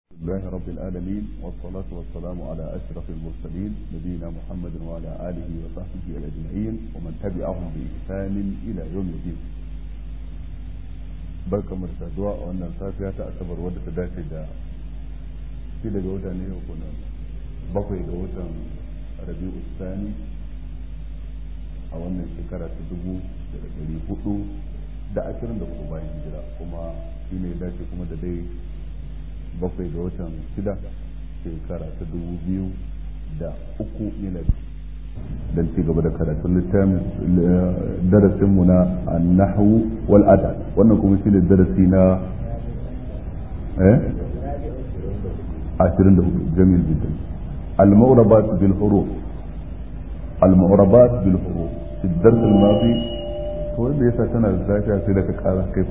لله رب العالمين والصلاة والسلام على أشرف المرسلين نبينا محمد وعلى آله وصحبه أجمعين ومن تبعهم بإحسان إلى يوم الدين barka mu da saduwa a wannan safiya ta asabar wadda ta dace da shi daga wata ne ko na bakwai ga watan rabi'u sani a wannan shekara ta dubu da ɗari hudu da ashirin da kuma bayan hijira kuma shi ne dace kuma da dai bakwai ga watan shida shekara ta dubu biyu da uku miladi don ci gaba da karatun littafin darasinmu na annahu wal adab wannan kuma shi ne darasi na eh ashirin da hudu jamil jiddan المعربات بالحروف المعربات بالحروف في الدرس الماضي هو اللي يسا الزاكية في لك قال كيف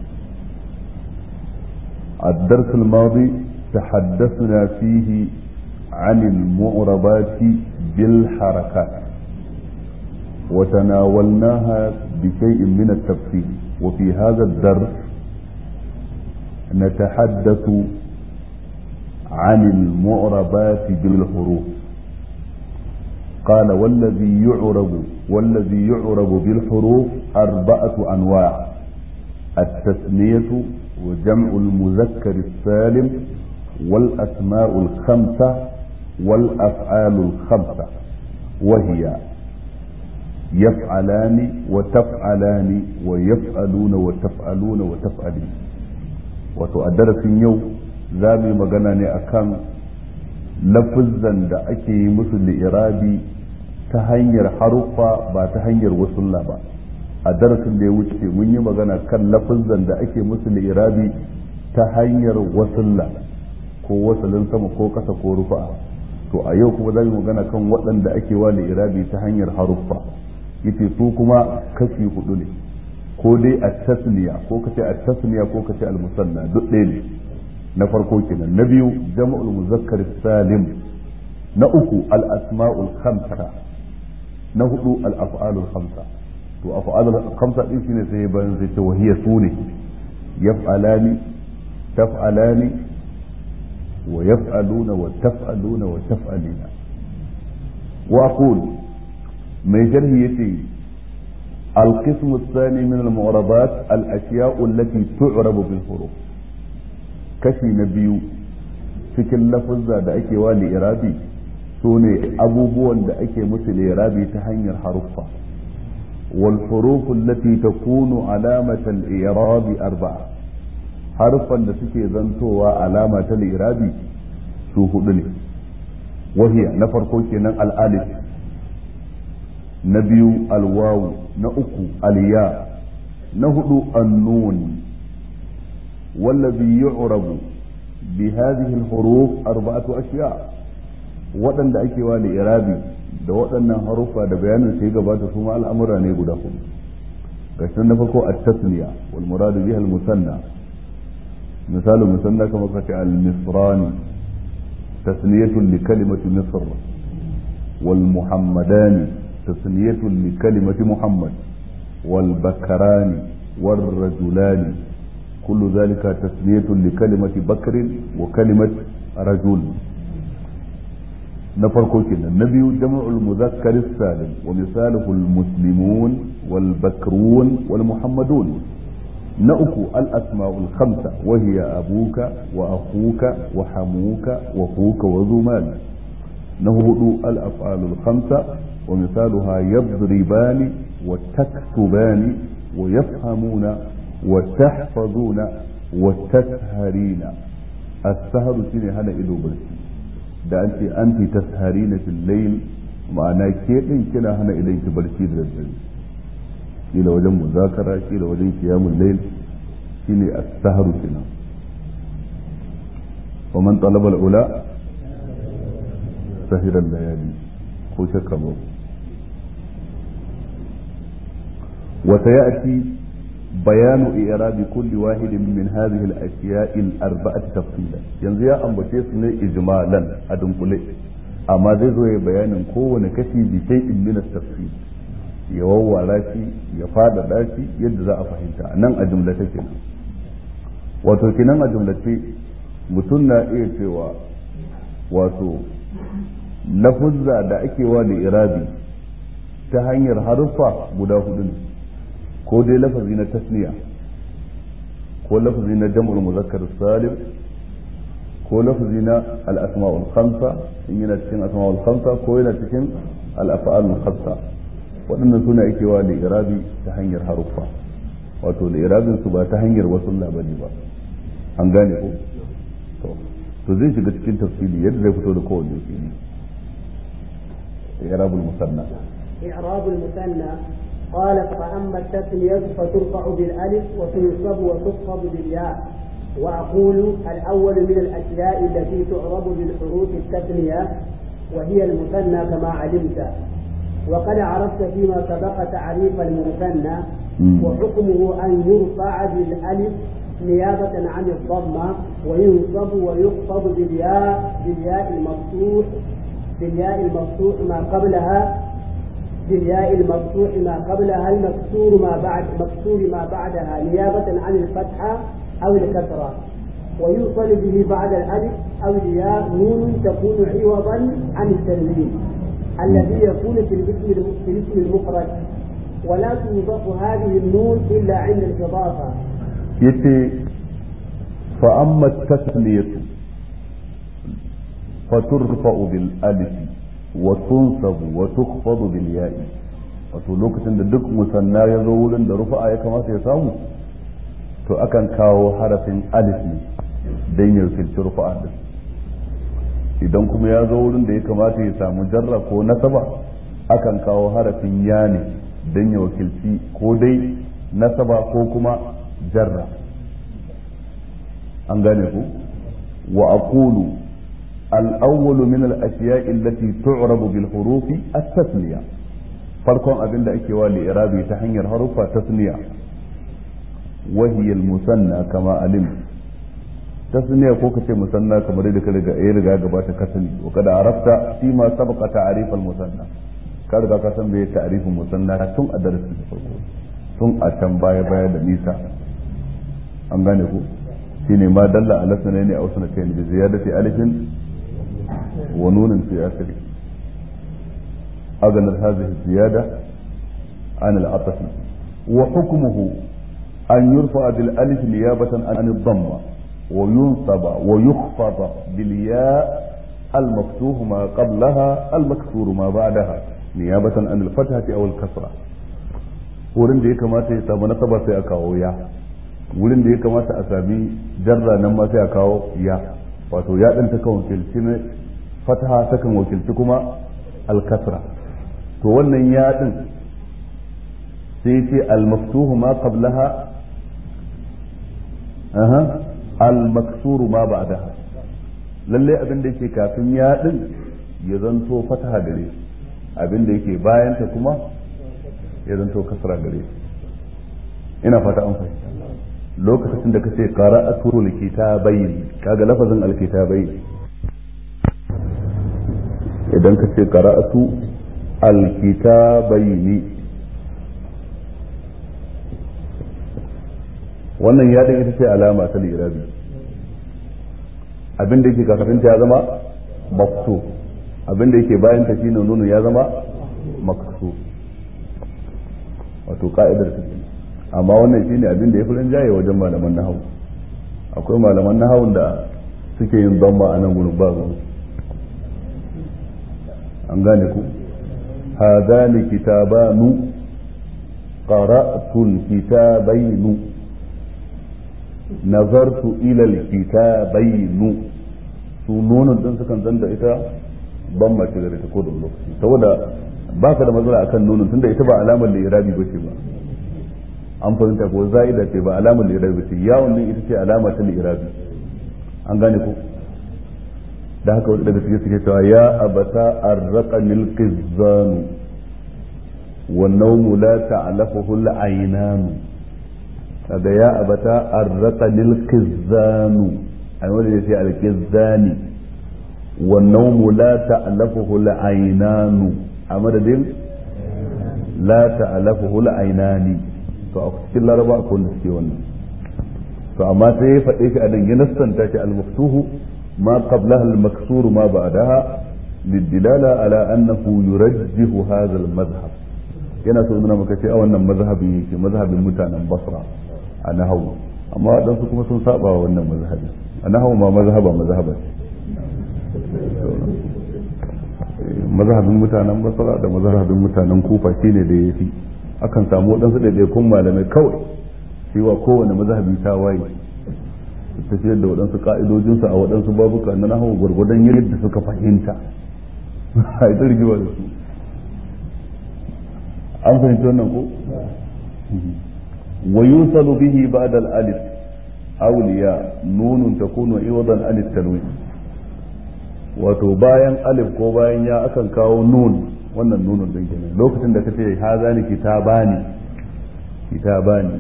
الدرس الماضي تحدثنا فيه عن المعربات بالحركات وتناولناها بشيء من التفصيل وفي هذا الدرس نتحدث عن المعربات بالحروف قال والذي يعرب والذي يعرب بالحروف أربعة أنواع التثنية وجمع المذكر السالم والأسماء الخمسة والأفعال الخمسة وهي يفعلان وتفعلان ويفعلون وتفعلون وتفعلين وتؤدر في يوم زامي مغناني أكام lafizan da ake yi musu li'irabi ta hanyar haruffa ba ta hanyar wasulla ba a darasin da ya wuce mun yi magana kan lafizan da ake musu li'irabi ta hanyar wasulla ko wasalin sama ko kasa ko rufa to a yau kuma za mu magana kan waɗanda ake wa li'irabi ta hanyar haruffa yace su kuma kashi hudu ne ko dai a tasniya ko kace a tasniya ko kace al musanna duk ɗaya ne na farko kenan na biyu jama'ul muzakkar salim na uku al asma'ul khamsa na hudu al af'alul khamsa to af'alul khamsa din shine sai bayan zai ce wahiya sune yaf'alani taf'alani wa yaf'aluna wa taf'aluna wa taf'alina wa aqul mai jarhi yace القسم الثاني من المعربات الأشياء التي تعرب بالحروف kashi na biyu cikin lafuzza da ake wa li'irabi su ne abubuwan da ake musu li'irabi ta hanyar haruffa wal hurufu allati takunu alamata al-i'rabi arba'a haruffan da suke zantowa alama ta li'irabi su hudu ne wahiya na farko kenan al-alif na biyu al-wawu na uku al-ya na hudu an-nun والذي يعرب بهذه الحروف أربعة أشياء waɗanda da ake wa irabi da waɗannan haruffa da bayanin sai gabata su ma al'amura ne guda hudu ga na farko a tasniya wal muradu biha al musanna misalu musanna kamar kace al misrani tasniyatun li kalimati misr wal muhammadani tasniyatun li kalimati muhammad wal bakarani wal rajulani كل ذلك تسمية لكلمة بكر وكلمة رجل نفرق كنا النبي جمع المذكر السالم ومثاله المسلمون والبكرون والمحمدون نأكو الأسماء الخمسة وهي أبوك وأخوك وحموك وفوك وذو مال نهض الأفعال الخمسة ومثالها يضربان وتكتبان ويفهمون وتحفظون وتسهرين السهر shine hana ido barci da an ce anti tasharina fil layl ma'ana ke din kina hana idon ki barci da daddare kila wajen muzakara kila wajen qiyamul layl shine as-sahru kina wa man talaba al-ula sahira al-layali ko shakka ba wa sayati بيان إعراب كل واحد من هذه الأشياء الأربعة تفصيلا yanzu ya ambace su ne ijmalan a dunkule amma zai zo ya bayanin kowane kashi bi shay'in min at-tafsil ya wawwara shi ya fada shi yadda za a fahimta nan a jumla take wato kinan a jumlace mutum na iya cewa wato lafuzza da ake wa da irabi ta hanyar haruffa guda hudu ne ko dai lafazi na tasniya ko lafazi na jam'ul muzakkar salim ko lafazi na al-asma'ul khamsa in yana cikin asma'ul khamsa ko yana cikin al-af'alul khamsa waɗannan suna ake wa da irabi ta hanyar haruffa wato da irabin su ba ta hanyar wasu labari ba an gane ko to to zai shiga cikin tafsiri yadda zai fito da kowanne fili irabul musanna إعراب المثنى قال فأما التثنية فترفع بالألف وتنصب وتخفض بالياء وأقول الأول من الأشياء التي تعرب بالحروف التثنية وهي المثنى كما علمت وقد عرفت فيما سبق تعريف المثنى وحكمه أن يرفع بالألف نيابة عن الضمة وينصب ويخفض بالياء بالياء المفتوح بالياء المفتوح ما قبلها بالياء المفتوح ما قبلها المكسور ما بعد مكسور ما بعدها نيابة عن الفتحة أو الكسرة ويوصل به بعد الألف أو الياء نون تكون عوضا عن التنوين الذي يكون في الاسم في الاسم المفرد ولا توضح هذه النون إلا عند الإضافة yace fa amma tasniyatu faturfa'u bil alif wa tunsabu wa tukhfadu bil ya'i wato lokacin da duk musanna ya zo wurin da rufa'a ya kamata ya samu to akan kawo harafin alif ne dan ya wakilci rufa'a din idan kuma ya zo wurin da ya kamata ya samu jarra ko nasaba akan kawo harafin ya ne dan ya wakilci ko dai nasaba ko kuma jarra an gane ku wa aqulu al-awwal min al-ashya'i allati tu'rabu bil hurufi at-tasniya farkon abin da ake wa li'irabi ta hanyar harufa tasniya wa hiya al-musanna kama alim tasniya ko kace musanna kamar da ka riga ya riga gabata ka sani wa kada arafta fi ma sabaqa ta'rif al-musanna ka riga ka san bai ta'rifin musanna tun a darasin farko tun a can baya baya da nisa an gane ku shine ma dalla ala sanani aw sanatayn bi ziyadati alifin wa nunin fi akhir أغنى هذه الزيادة عن العطف وحكمه أن يرفع بالألف نيابة عن الضمة وينصب ويخفض بالياء المفتوح ما قبلها المكسور ما بعدها نيابة عن الفتحة أو الكسرة wurin da ya kamata ya samu nasaba sai a kawo ya wurin da ya kamata a sami jarra nan ma sai a kawo ya wato ya ɗin ta kan wakilci ne fataha ta kan wakilci kuma alkasra to wannan ya ɗin sai ce almaftuhu ma qablaha aha almaksuru ma ba'daha lalle abin da yake kafin ya ɗin ya zanto fataha gare abin da yake bayanta kuma ya zanto kasra gare ina fata an fahimta lokacin da kace qara'atu alkitabayn kaga lafazin alkitabayn idan kace qara'atu alkitabayn wannan ya ita ce alama ta lirabi abin da yake kafin ta ya zama maktu abin da yake bayan ta shine nunu ya zama maksu wato ka'idar ta amma wannan shine abin da ya fi rinjaye wajen malaman nahawu akwai malaman nahawun da suke yin zamba a nan gurin ba ruwan an gane ku hadani kitabanu qara'tul kitabainu nazartu ila alkitabainu su nunun din sukan zanda ita ban mace gare ta ko da lokaci saboda ba ka da matsala akan nunun tunda ita ba alamar da irabi ba ce ba an fahimta ko za'ida ce ba alamar lirabi ce yawon din ita ce alama ta lirabi an gane ko da haka wani daga cikin suke cewa ya abata arraqanil qizzanu wa nawmu la ta'lafuhu al-aynanu kaga ya abata arraqanil qizzanu ai wanda yace al-qizzani wa nawmu la ta'lafuhu al-aynanu a madadin la ta'lafuhu al-aynani to a cikin laraba akwai wanda suke wannan to amma sai ya faɗe shi a nan ya nassanta shi al-maftuhu ma qablaha al-maksuru ma ba'daha للدلالة على أنه يرجح هذا المذهب yana so nuna maka ce a wannan mazhabin yake mazhabin mutanen basra a nahawu amma waɗansu kuma sun saba wa wannan mazhabin a nahawu ma mazhaba mazhaba mazhabin mutanen basra da mazhabin mutanen kufa shine da ya fi akan samu waɗansu ɗaiɗaikun malamai kawai cewa kowane mazhabi ta waye tafiyar da waɗansu ƙa'idojinsu a waɗansu babuka na nahawu gwargwadon yadda suka fahimta a ita rigima da su an fahimci wannan ko wa yusalu bihi ba'da al-alif awliya nunun takunu iwadan an tanwin wato bayan alif ko bayan ya akan kawo nun wannan nunun din kenan lokacin da kace hazani kitabani kitabani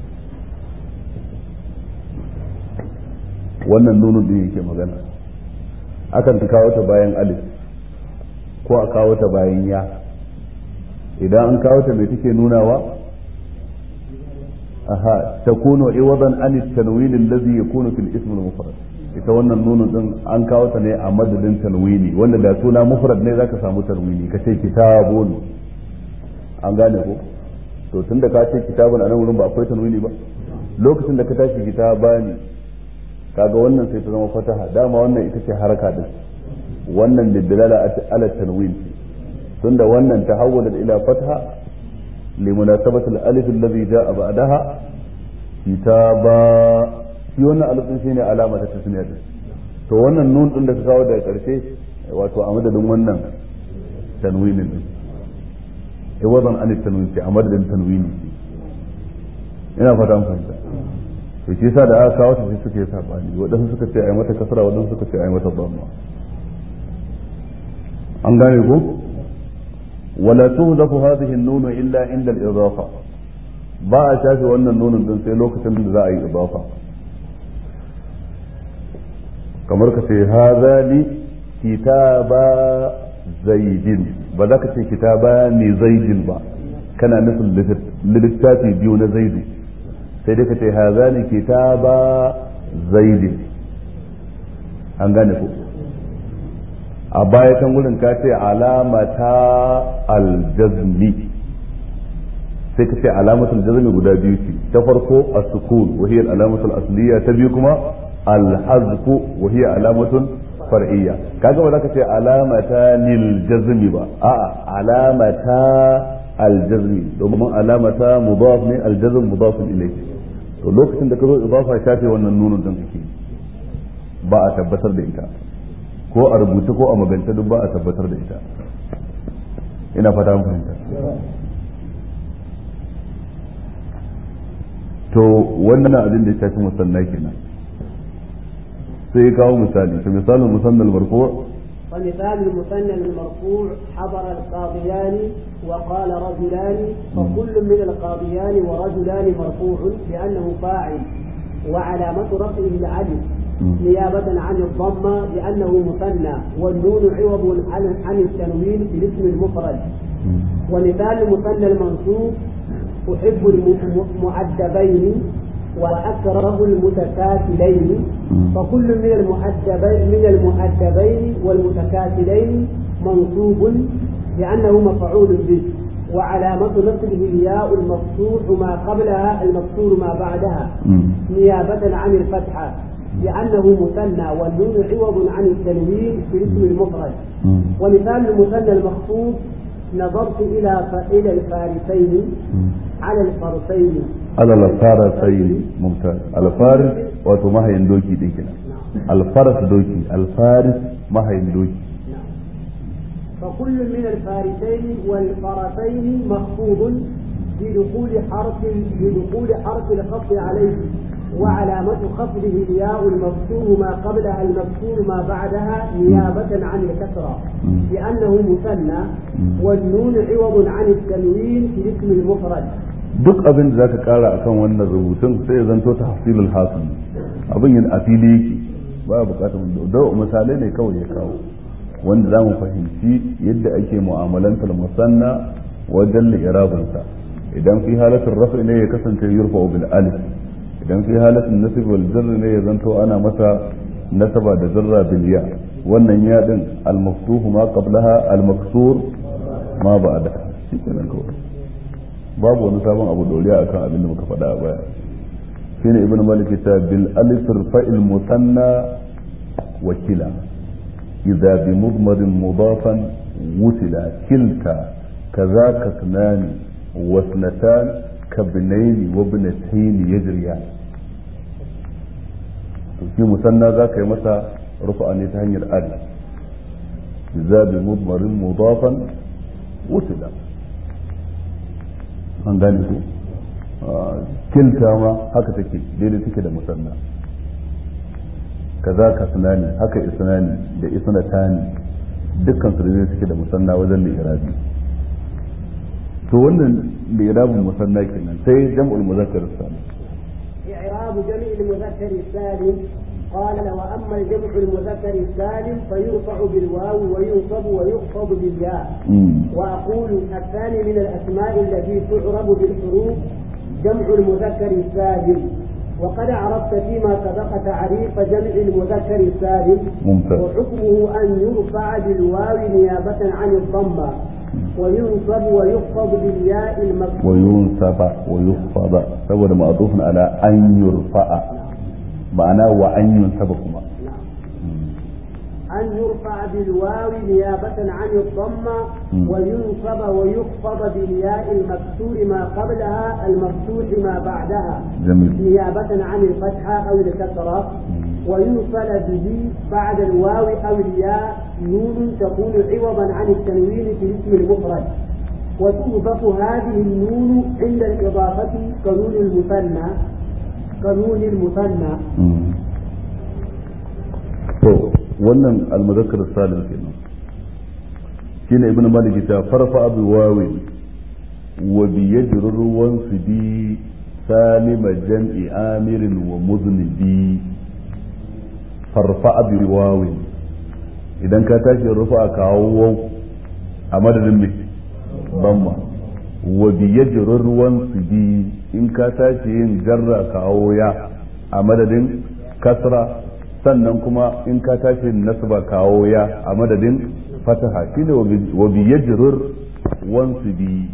wannan nunun din yake magana akan kawo ta bayan alif ko a kawo ta bayan ya idan an kawo ta mai take nunawa aha takunu iwadan an at-tanwin alladhi yakunu fil ism al-mufrad ita wannan nunun din an kawo ta ne a madadin tanwini wanda da suna mufrad ne zaka samu tanwini ka ce kitabun an gane ko to tunda ka ce kitabun a nan wurin ba akwai tanwini ba lokacin da ka tashi kitabani kaga wannan sai ta zama fataha dama wannan ita ce haraka din wannan lidalala ala tanwin tunda wannan tahawwala ila fatha limunasabati al-alif alladhi jaa ba'daha kitaba shi wannan alif din shine alama ta tasniya din to wannan nun din da ka kawo daga karshe wato a madadin wannan tanwinin din eh wadan alif tanwin ce a madadin tanwini ina fata an fahimta to shi yasa da aka kawo ta sai suka yi sabani wadansu suka ce ai mata kasra wadansu suka ce ai mata dhamma an gane ko wala tuhzafu hadhihi an-nun illa inda al-idafa ba a shafe wannan nunin din sai lokacin da za a yi idafa kamar ka ce hadhani kitaba zaidin ba za ka ce kitaba ne zaidin ba kana nufin littafi biyu na zaidu sai dai ka ce hazani kitaba zaidin an gane ko a baya kan wurin ka ce alamata aljazmi sai ka ce alamatul jazmi guda biyu ce ta farko as-sukun wa hiya al-alamatul asliya ta biyu kuma al-hazfu wa hiya alamatun far'iyya kaga ba za ka ce alamata lil jazmi ba a'a alamata al-jazmi domin alamata mudaf ne al-jazm mudaf ilayhi to lokacin da ka zo idafa shafe wannan nunun din kake ba a tabbatar da ita ko a rubuce ko a magance duk ba a tabbatar da ita ina fata mun fahimta to wannan abin da ya shafi musanna kenan sai ya kawo misali to misalin musannal marfu ومثال المثنى المرفوع حضر القاضيان وقال رجلان فكل من القاضيان ورجلان مرفوع لأنه فاعل وعلامة رفعه العدل نيابة عن الضمة لأنه مثنى والنون عوض عن عن التنوين في الاسم المفرد ومثال المثنى المنصوب أحب المؤدبين وأكره المتكاسلين فكل من المؤدبين من المؤدبين والمتكاسلين منصوب لأنه مفعول به وعلامة نصبه الياء المفتوح ما قبلها المكسور ما بعدها نيابة عن الفتحة لأنه مثنى والنون عوض عن التنوين في الاسم المفرد ومثال المثنى المخفوض نظرت إلى إلى الفارسين على الفرسين على الفارسين ممتاز الفارس wato mahayin doki din kenan alfaras doki alfaris mahayin doki فكل من الفارسين والفرسين مخفوض بدخول حرف بدخول حرف الخفض عليه وعلامة خفضه الياء المفتوح ما قبلها المكسور ما بعدها نيابة عن الكسرة لأنه مثنى والنون عوض عن التنوين في الاسم المفرد duk abin da zaka kara akan wannan rubutun sai ya zanto tahsilul hasil abin yin a fili yake ba bukatar da misalai ne kawai ya kawo wanda za mu fahimci yadda ake mu'amalantar musanna wajen li'irabinsa idan fi halatar rafi ne ya kasance yurfa bil alif idan fi halatin nasib wal jarr ne ya zanto ana masa nasaba da zarra bil ya wannan ya din al maftuh ma qablaha al maksur ma ba'da shi kenan kawai babu wani sabon abu doriya akan abin da muka faɗa a baya shine ibnu malik ta bil alif fa'il musanna wakila idza bi mudmarin mudafan wutila kilta كذاك اثنان واثنتان كابنين وابنتين يجريان في مثنى ذاك متى رفع ان يتهني الالف اذا بمضمر مضافا وتلا an gane ku kilta ma haka take daidai take da musanna kaza ka sunani haka isnani da isnatani dukkan su daidai take da musanna wajen li'irabi to wannan li'irabin musanna kenan sai jam'ul muzakkar salim إعراب جمع المذكر السالم قال وأما الجمع المذكر السالم فيرفع بالواو وينصب ويخفض بالياء وأقول الثاني من الأسماء التي تعرب بالحروف جمع المذكر السالم وقد عرفت فيما سبق تعريف جمع المذكر السالم ممتاز. وحكمه أن يرفع بالواو نيابة عن الضمة وينصب ويخفض بالياء المكسورة وينصب ويخفض saboda ma'atufin ala an yurfa'a ma'ana wa an yunsaba kuma أن يرفع بالواو نيابة عن الضمة مم. وينصب ويخفض بالياء المكسور ما قبلها المفتوح ما بعدها جميل نيابة عن الفتحة أو الكسرة ويوصل به بعد الواو أو الياء نون تكون عوضا عن التنوين في الاسم المفرد وتوظف هذه النون عند الإضافة كنون المثنى كنون المثنى to wannan almuzakkar salim kenan shine ibnu malik ta farfa abu wawi wa bi yajrur ruwan bi salima jam'i amirin wa muznibi farfa abu wawi idan ka tashi rufa kawo waw a madadin me bamma wa bi yajrur ruwan bi in ka tashi yin jarra kawo ya a madadin kasra sannan kuma in ka tashi nasba kawo ya a madadin fataha shine wa bi yajrur wansu bi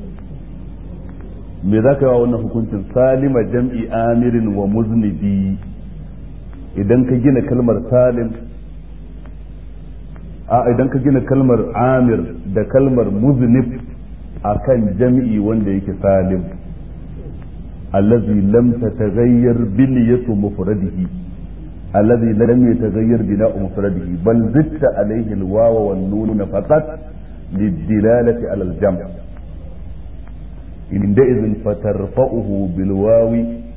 me za ka yi wa wannan hukuncin salima jam'i amirin wa muznibi idan ka gina kalmar salim a idan ka gina kalmar amir da kalmar muznib akan jam'i wanda yake salim allazi lam tataghayyar bilyatu mufradihi الذي لم يتغير بناء مفرده بل زدت عليه الواو والنون فقط للدلالة على الجمع عندئذ فترفعه بالواو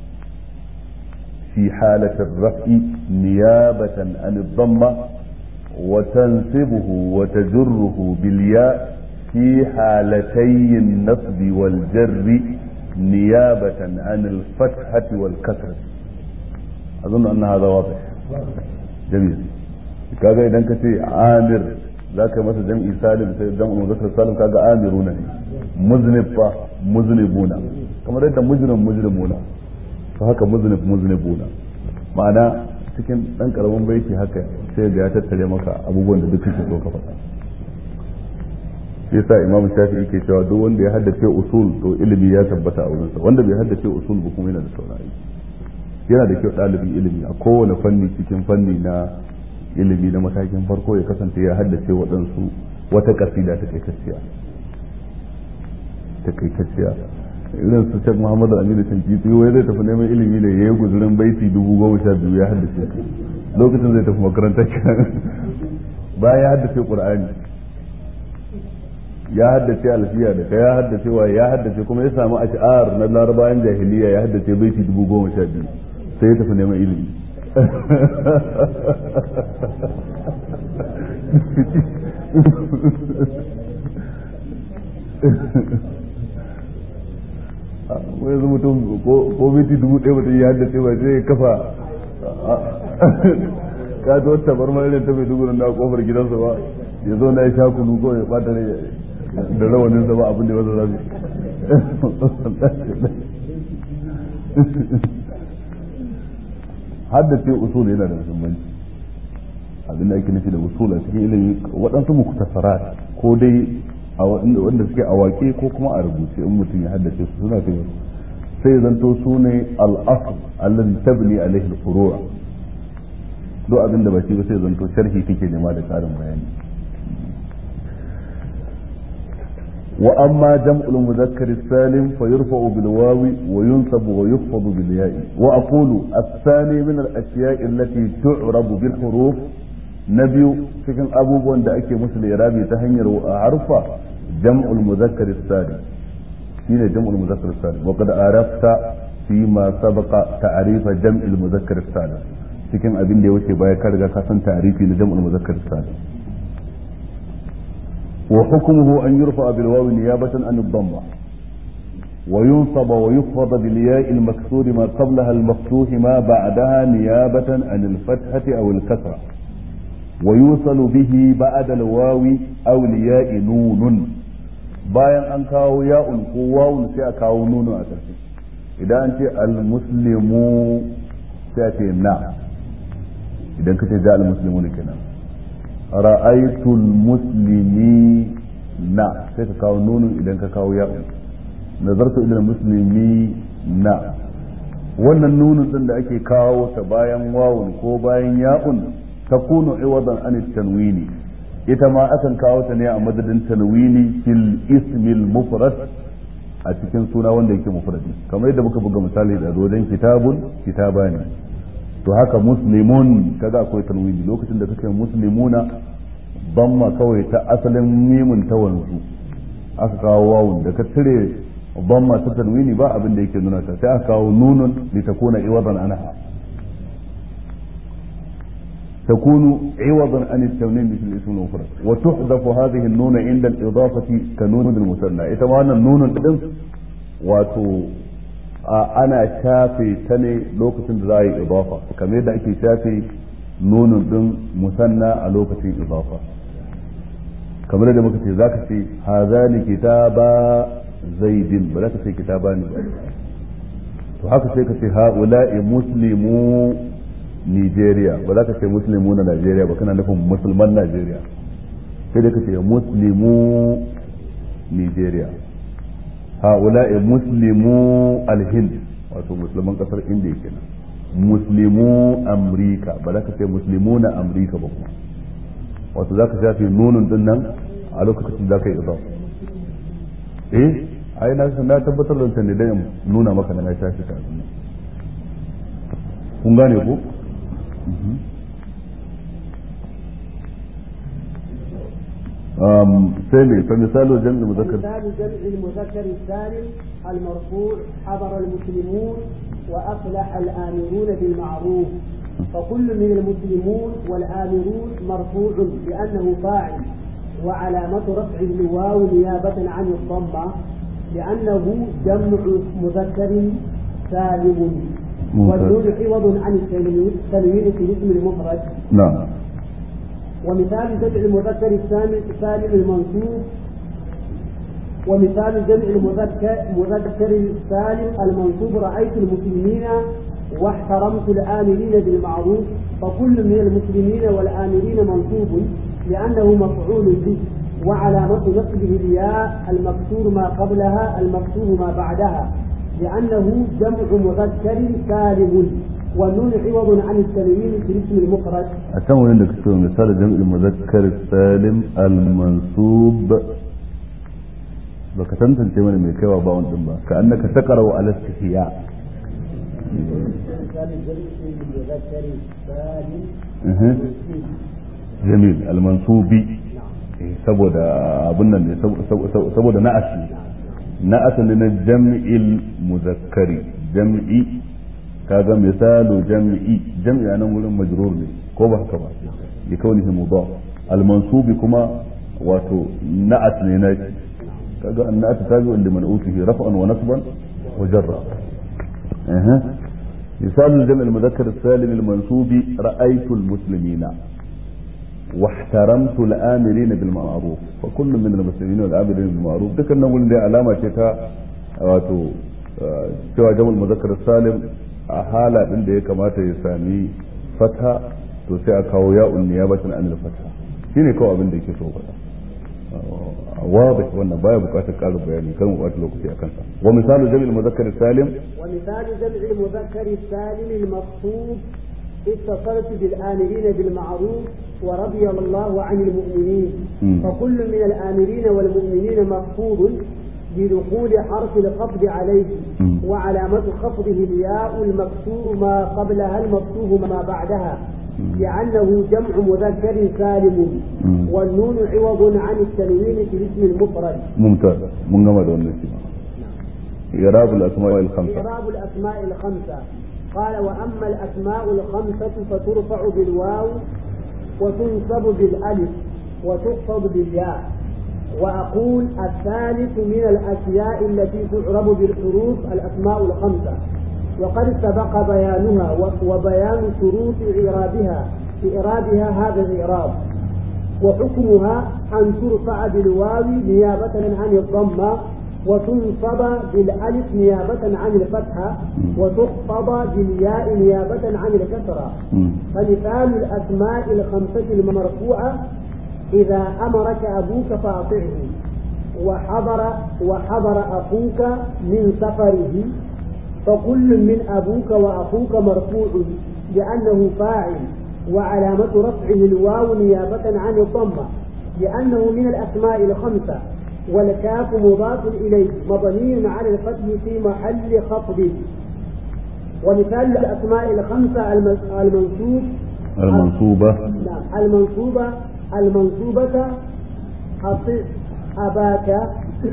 في حالة الرفع نيابة عن الضمة وتنصبه وتجره بالياء في حالتي النصب والجر نيابة عن الفتحة والكسرة أظن أن هذا واضح جميل kaga idan ka ce amir za ka masa jam'i salim sai jam'u muzakkar salim kaga amiruna ne muznib fa muznibuna kamar yadda mujrim mujrimuna to haka muznib muznibuna ma'ana cikin dan karamin baiti haka sai ga ya tattare maka abubuwan da duk kake so ka faɗa shi yasa imamu shafi yake cewa duk wanda ya haddace usul to ilimi ya tabbata a wurinsa wanda bai haddace usul ba kuma yana da sauran aiki yana da kyau ɗalibin ilimi a kowane fanni cikin fanni na ilimi na matakin farko ya kasance ya haddace waɗansu wata kasida ta kaitacciya ta kaitacciya irin su shek muhammadu aminu shankiti wai zai tafi neman ilimi ne ya yi guzurin baiti dubu goma sha biyu ya haddace lokacin zai tafi makaranta kenan bayan ya haddace qur'ani ya haddace alfiya da ka ya haddace wa ya haddace kuma ya samu ash'ar na larabayan jahiliya ya haddace baiti dubu goma sha biyu sai ya tafi neman ilimi wai yanzu mutum ko baiti dubu ɗaya mutum ya haddace ba sai ya kafa ka zo tabar mara ta mai dugunan na kofar gidansa ba ya zo na ya sha kunu ko ya bata ne da rawanin sa ba abin da wasa zasu haddace usul yana da muhimmanci abin da ake nufi da usul a cikin ilimi waɗansu muktasarat ko dai a wanda suke a waƙe ko kuma a rubuce in mutum ya haddace su suna kai sai zanto su ne al-asl alladhi tabni alaihi al-furu' duk abin da ba shi ba sai zanto sharhi kake nema da ƙarin bayani وأما جمع المذكر السالم فيرفع بالواو وينصب ويخفض بالياء وأقول الثاني من الأشياء التي تعرب بالحروف نبي cikin abubuwan da ake musu lirabi ta hanyar harfa jam'ul muzakkar salim shine jam'ul muzakkar salim wa qad arafta fi ma sabaqa ta'rifa jam'il muzakkar salim cikin abin da ya wuce baya ka riga ka san ta'rifi na jam'ul muzakkar salim وحكمه أن يرفع بالواو نيابة عن الضمة وينصب ويخفض بالياء المكسور ما قبلها المفتوح ما بعدها نيابة عن الفتحة أو الكسرة ويوصل به بعد الواو أو الياء نون bayan an kawo ya'un ko wawun sai a kawo nuno a ƙarshe idan an ce al-muslimu sai a ce na idan ka ce ja al-muslimu ne kenan ra'aitul muslimi na sai ka kawo nunun idan ka kawo ya nazartu ila muslimi na wannan nunun din da ake kawo ta bayan wawun ko bayan ya'un takunu iwadan an tanwini ita ma akan kawo ta ne a madadin tanwini fil ismil mufrad a cikin suna wanda yake mufradi kamar yadda muka buga misali da wajen kitabun kitabani to haka muslimun kaga akwai tanwini lokacin da kake muslimuna damma kawai ta asalin mimun ta wanzu aka kawo wawun da ka cire damma ta tanwini ba abin da yake nuna ta sai aka kawo nunun li takuna iwadan anha تكون عوضا عن التنوين مثل الاسم المفرد وتحذف هذه النون عند الإضافة كنون المثنى إتمانا النون الإذن واتو ana shafe ta ne lokacin da za a yi idafa kamar yadda ake shafe nunun din musanna a lokacin idafa kamar yadda muka ce zaka ce hazani kitaba zaidin ba za ka ce kitaba ne ba to haka sai ka ce haula'i muslimu Nigeria ba za ka ce muslimu na Najeriya ba kana nufin musulman Najeriya sai dai ka ce muslimu Nigeria هؤلاء مسلمو الهند wato musulman kasar indiya kenan muslimu amrika ba za ka ce muslimu na amrika ba kuma wato za ka shafi nunun din nan a lokacin za ka yi idan eh ai na na tabbatar da wancan ne dan nuna maka na shafi ta kun gane ko ثاني فمثال جمع المذكر مثال جمع المذكر السالم المرفوع حضر المسلمون وأفلح الآمرون بالمعروف فكل من المسلمون والآمرون مرفوع لأنه فاعل وعلامة رفعه الواو نيابة عن الضمة لأنه جمع مذكر سالم والنون عوض عن التنوين تنوين في الاسم المفرد نعم ومثال جمع المذكر السالم السالم المنصوب ومثال جمع المذكر مذكر السالم المنصوب رأيت المسلمين واحترمت الآمرين بالمعروف فكل من المسلمين والآمرين منصوب لأنه مفعول به وعلامة نصبه الياء المكسور ما قبلها المكسور ما بعدها لأنه جمع مذكر سالم والنون عوض عن التنوين في الاسم المفرد أتم عندك مثال جمع المذكر السالم المنصوب baka tantance mana mai kaiwa bawon din ba ka annaka taqra wa ala istihya jamil al-mansubi saboda abun nan ne saboda na'as na'as ne na jam'il muzakkari jam'i kaga misalu jam'i jam'i anan wurin majrur ne ko ba haka ba ya kauni mudaf al-mansubi kuma wato na'at ne na kaga annat tabi'un liman utihi raf'an wa nasban wa jarra اها مثال الجمع المذكر السالم المنصوب رأيت المسلمين واحترمت الآمرين بالمعروف فكل من المسلمين والآمرين بالمعروف ذكر نقول دي علامة شتا واتو سوى جمع المذكر السالم a hala din da ya kamata ya sami fata to sai a kawo ya'un niyabatan anil fata shine kawai abin da yake so faɗa واضح wannan baya bukatar ƙarin bayani kan wata lokaci a kansa wa misalu jami'il muzakkar salim wa misalu jami'il muzakkar salim al-maqsud اتصلت بالآمرين بالمعروف ورضي الله عن المؤمنين فكل من الآمرين والمؤمنين مخفوض بدخول حرف الخفض عليه وعلامة خفضه الياء المكسور ما قبلها المفتوح ما بعدها لأنه جمع مذكر سالم والنون عوض عن التنوين في الاسم المفرد ممتاز من جمع دون إعراب الأسماء الخمسة إعراب الأسماء الخمسة قال وأما الأسماء الخمسة فترفع بالواو وتنصب بالألف وتخفض بالياء وأقول الثالث من الأشياء التي تعرب بالحروف الأسماء الخمسة وقد سبق بيانها وبيان شروط إعرابها إعرابها هذا الإعراب وحكمها أن ترفع بالواو نيابة عن الضمة وتنصب بالألف نيابة عن الفتحة وتخفض بالياء نيابة عن الكسرة فمثال الأسماء الخمسة المرفوعة إذا أمرك أبوك فأطعه وحضر وحضر أخوك من سفره فكل من أبوك وأخوك مرفوع لأنه فاعل وعلامة رفعه الواو نيابة عن الضمة لأنه من الأسماء الخمسة والكاف مضاف إليه مبني على الفتح في محل خفض ومثال الأسماء الخمسة المنصوب المنصوبة نعم المنصوبة المنصوبة أطع أباك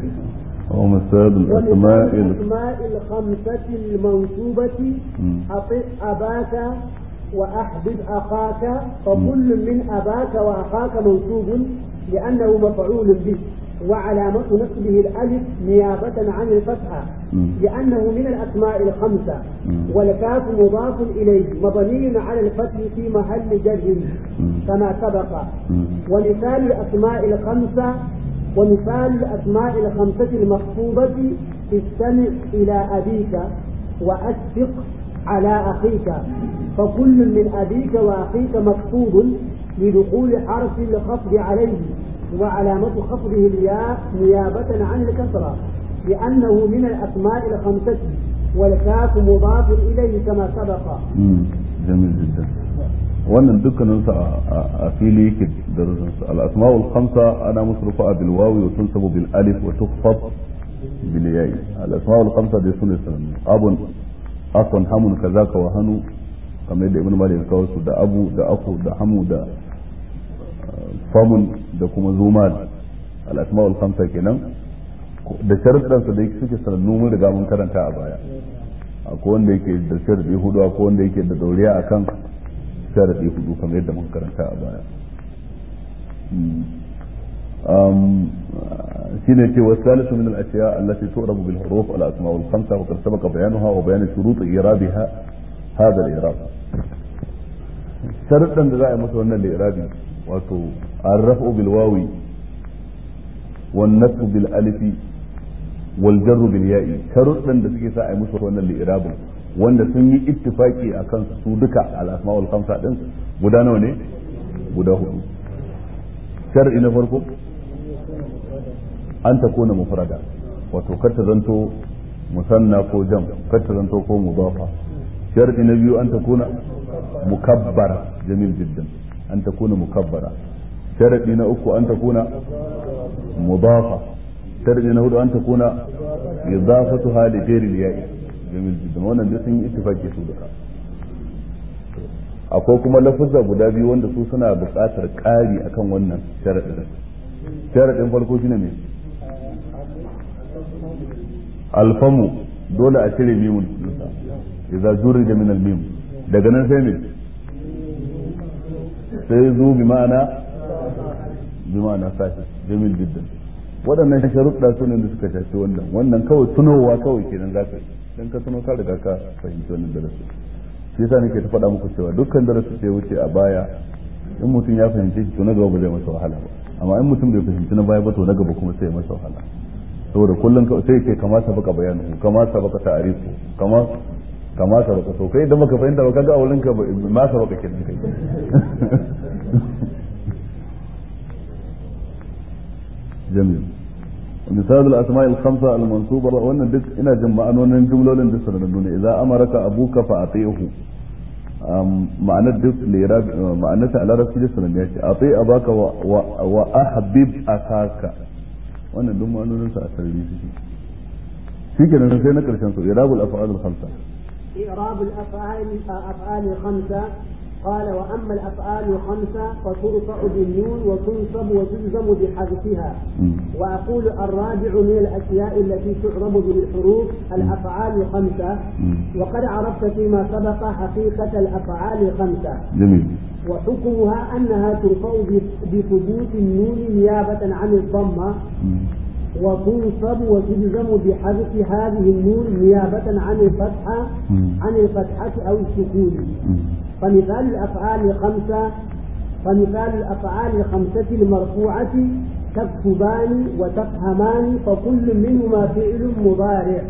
ومثال الأسماء الأسماء الخمسة المنصوبة أطع أباك وأحبب أخاك فكل من أباك وأخاك منصوب لأنه مفعول به وعلامة نصبه الألف نيابة عن الفتحة لأنه من الأسماء الخمسة والكاف مضاف إليه مبني على الفتح في محل جر كما سبق ومثال الأسماء الخمسة ومثال الأسماء الخمسة المخطوبة استمع إلى أبيك وأشفق على أخيك فكل من أبيك وأخيك مخفوض لدخول حرف الخفض عليه وعلامة خفضه الياء نيابة عن الكسرة لأنه من الأسماء الخمسة والكاف مضاف إليه كما سبق جميل جدا wannan dukkaninsu a fili yake da rusunsu al-asma'ul khamsa ana musu rufa'a bil wawi wa tunsabu bil alif wa tukhfad bil ya'i al-asma'ul khamsa dai sune sanannu abun akon hamun kazaka wa hanu kamar yadda ibn malik ya kawo su da abu da aku da hamu da famun da kuma zuman al-asma'ul khamsa kenan da sharuɗan su da yake suke sanannu mun riga mun karanta a baya akwai wanda yake da sharadi hudu akwai wanda yake da dauriya akan sharadi hudu kamar yadda mun karanta a baya shine ce wasu salisu min al-ashiya allati tu'rabu bil huruf al-asma' wal khamsa wa qad sabaqa bayanuha wa bayan shurut i'rabiha hadha al-i'rab sharuɗan da za a yi masa wannan li'irabi wato arrafu bil wawi wan nasbu bil alifi wal jarru bil ya'i sharuɗan da suke sa a yi musu wannan li'irabin wanda sun yi ittifaki a kan su duka al asma'ul khamsa din guda nawa ne guda hudu shar'i na farko an ta kona mufrada wato kar ta zanto musanna ko jam kar ta zanto ko mudafa shar'i na biyu an ta kona mukabbara jamil jiddan an ta kona mukabbara shar'i na uku an ta kona mudafa shar'i na hudu an ta kona idafatuha li ghairi al-ya'i jamil jiddan wannan duk sun yi ittifaki su duka akwai kuma lafuzza guda biyu wanda su suna buƙatar ƙari akan wannan sharaɗin sharaɗin farko shine ne alfamu dole a cire mimun dinsa idza jurida min al-mim daga nan sai ne sai zo bi ma'ana bi ma'ana sashi jamil jiddan waɗannan sharuɗa su ne da suka shafi wannan wannan kawai tunowa kawai kenan za ka yi dan ka tuno ka riga ka fahimci wannan darasi shi yasa nake ta faɗa muku cewa dukkan darasi sai wuce a baya in mutum ya fahimce shi to na gaba ba zai masa wahala ba amma in mutum bai fahimci na baya ba to na gaba kuma sai ya masa wahala saboda kullum sai ke kama sabaka bayanu kama sabaka ta'arifu kama kama sabaka to kai idan baka fahimta ba kaga a wurin ka ma sabaka kenan kai جميل مثال الأسماء الخمسة المنصوبة وأن دك إن جمع أنون جملة دسر إذا أمرك أبوك فأطيعه معنى الدك لإراب معنى على رسول الله أطيع أباك وأحبب أخاك وأن دم أنون سأسري في كده نسينا كرشان إراب الأفعال الخمسة إعراب الأفعال أفعال الخمسة قال وأما الأفعال الخمسة فترفع بالنون وتنصب وتلزم بحذفها وأقول الرابع من الأشياء التي تعرب بالحروف الأفعال الخمسة وقد عرفت فيما سبق حقيقة الأفعال الخمسة جميل وحكمها أنها ترفع بثبوت النون نيابة عن الضمة وتنصب وتلزم بحذف هذه النون نيابة عن الفتحة عن الفتحة أو السكون فمثال الأفعال الخمسة فمثال الأفعال الخمسة المرفوعة تكتبان وتفهمان فكل منهما فعل مضارع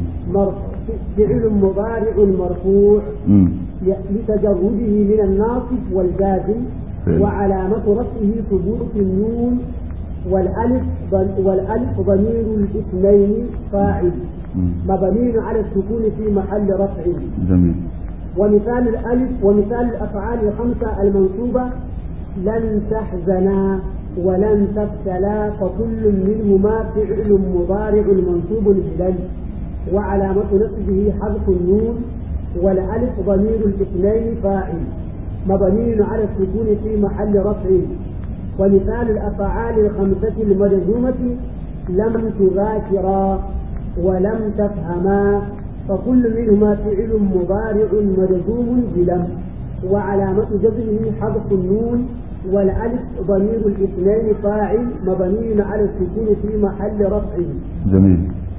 فعل مضارع مرفوع لتجرده من الناصب والجازم وعلامة رفعه ثبوت النون والألف والألف ضمير الاثنين فاعل مبني على السكون في محل رفع جميل ومثال الألف ومثال الأفعال الخمسة المنصوبة لن تحزنا ولن تبتلى فكل منهما فعل مضارع منصوب بلن وعلامة نصبه حذف النون والألف ضمير الاثنين فاعل مبني على السكون في محل رفع ومثال الأفعال الخمسة المجزومة لم تذاكرا ولم تفهما فكل منهما فعل مضارع مجزوم بلم وعلامة جزمه حذف النون والألف ضمير الاثنين فاعل مبني على السكون في محل رفع جميل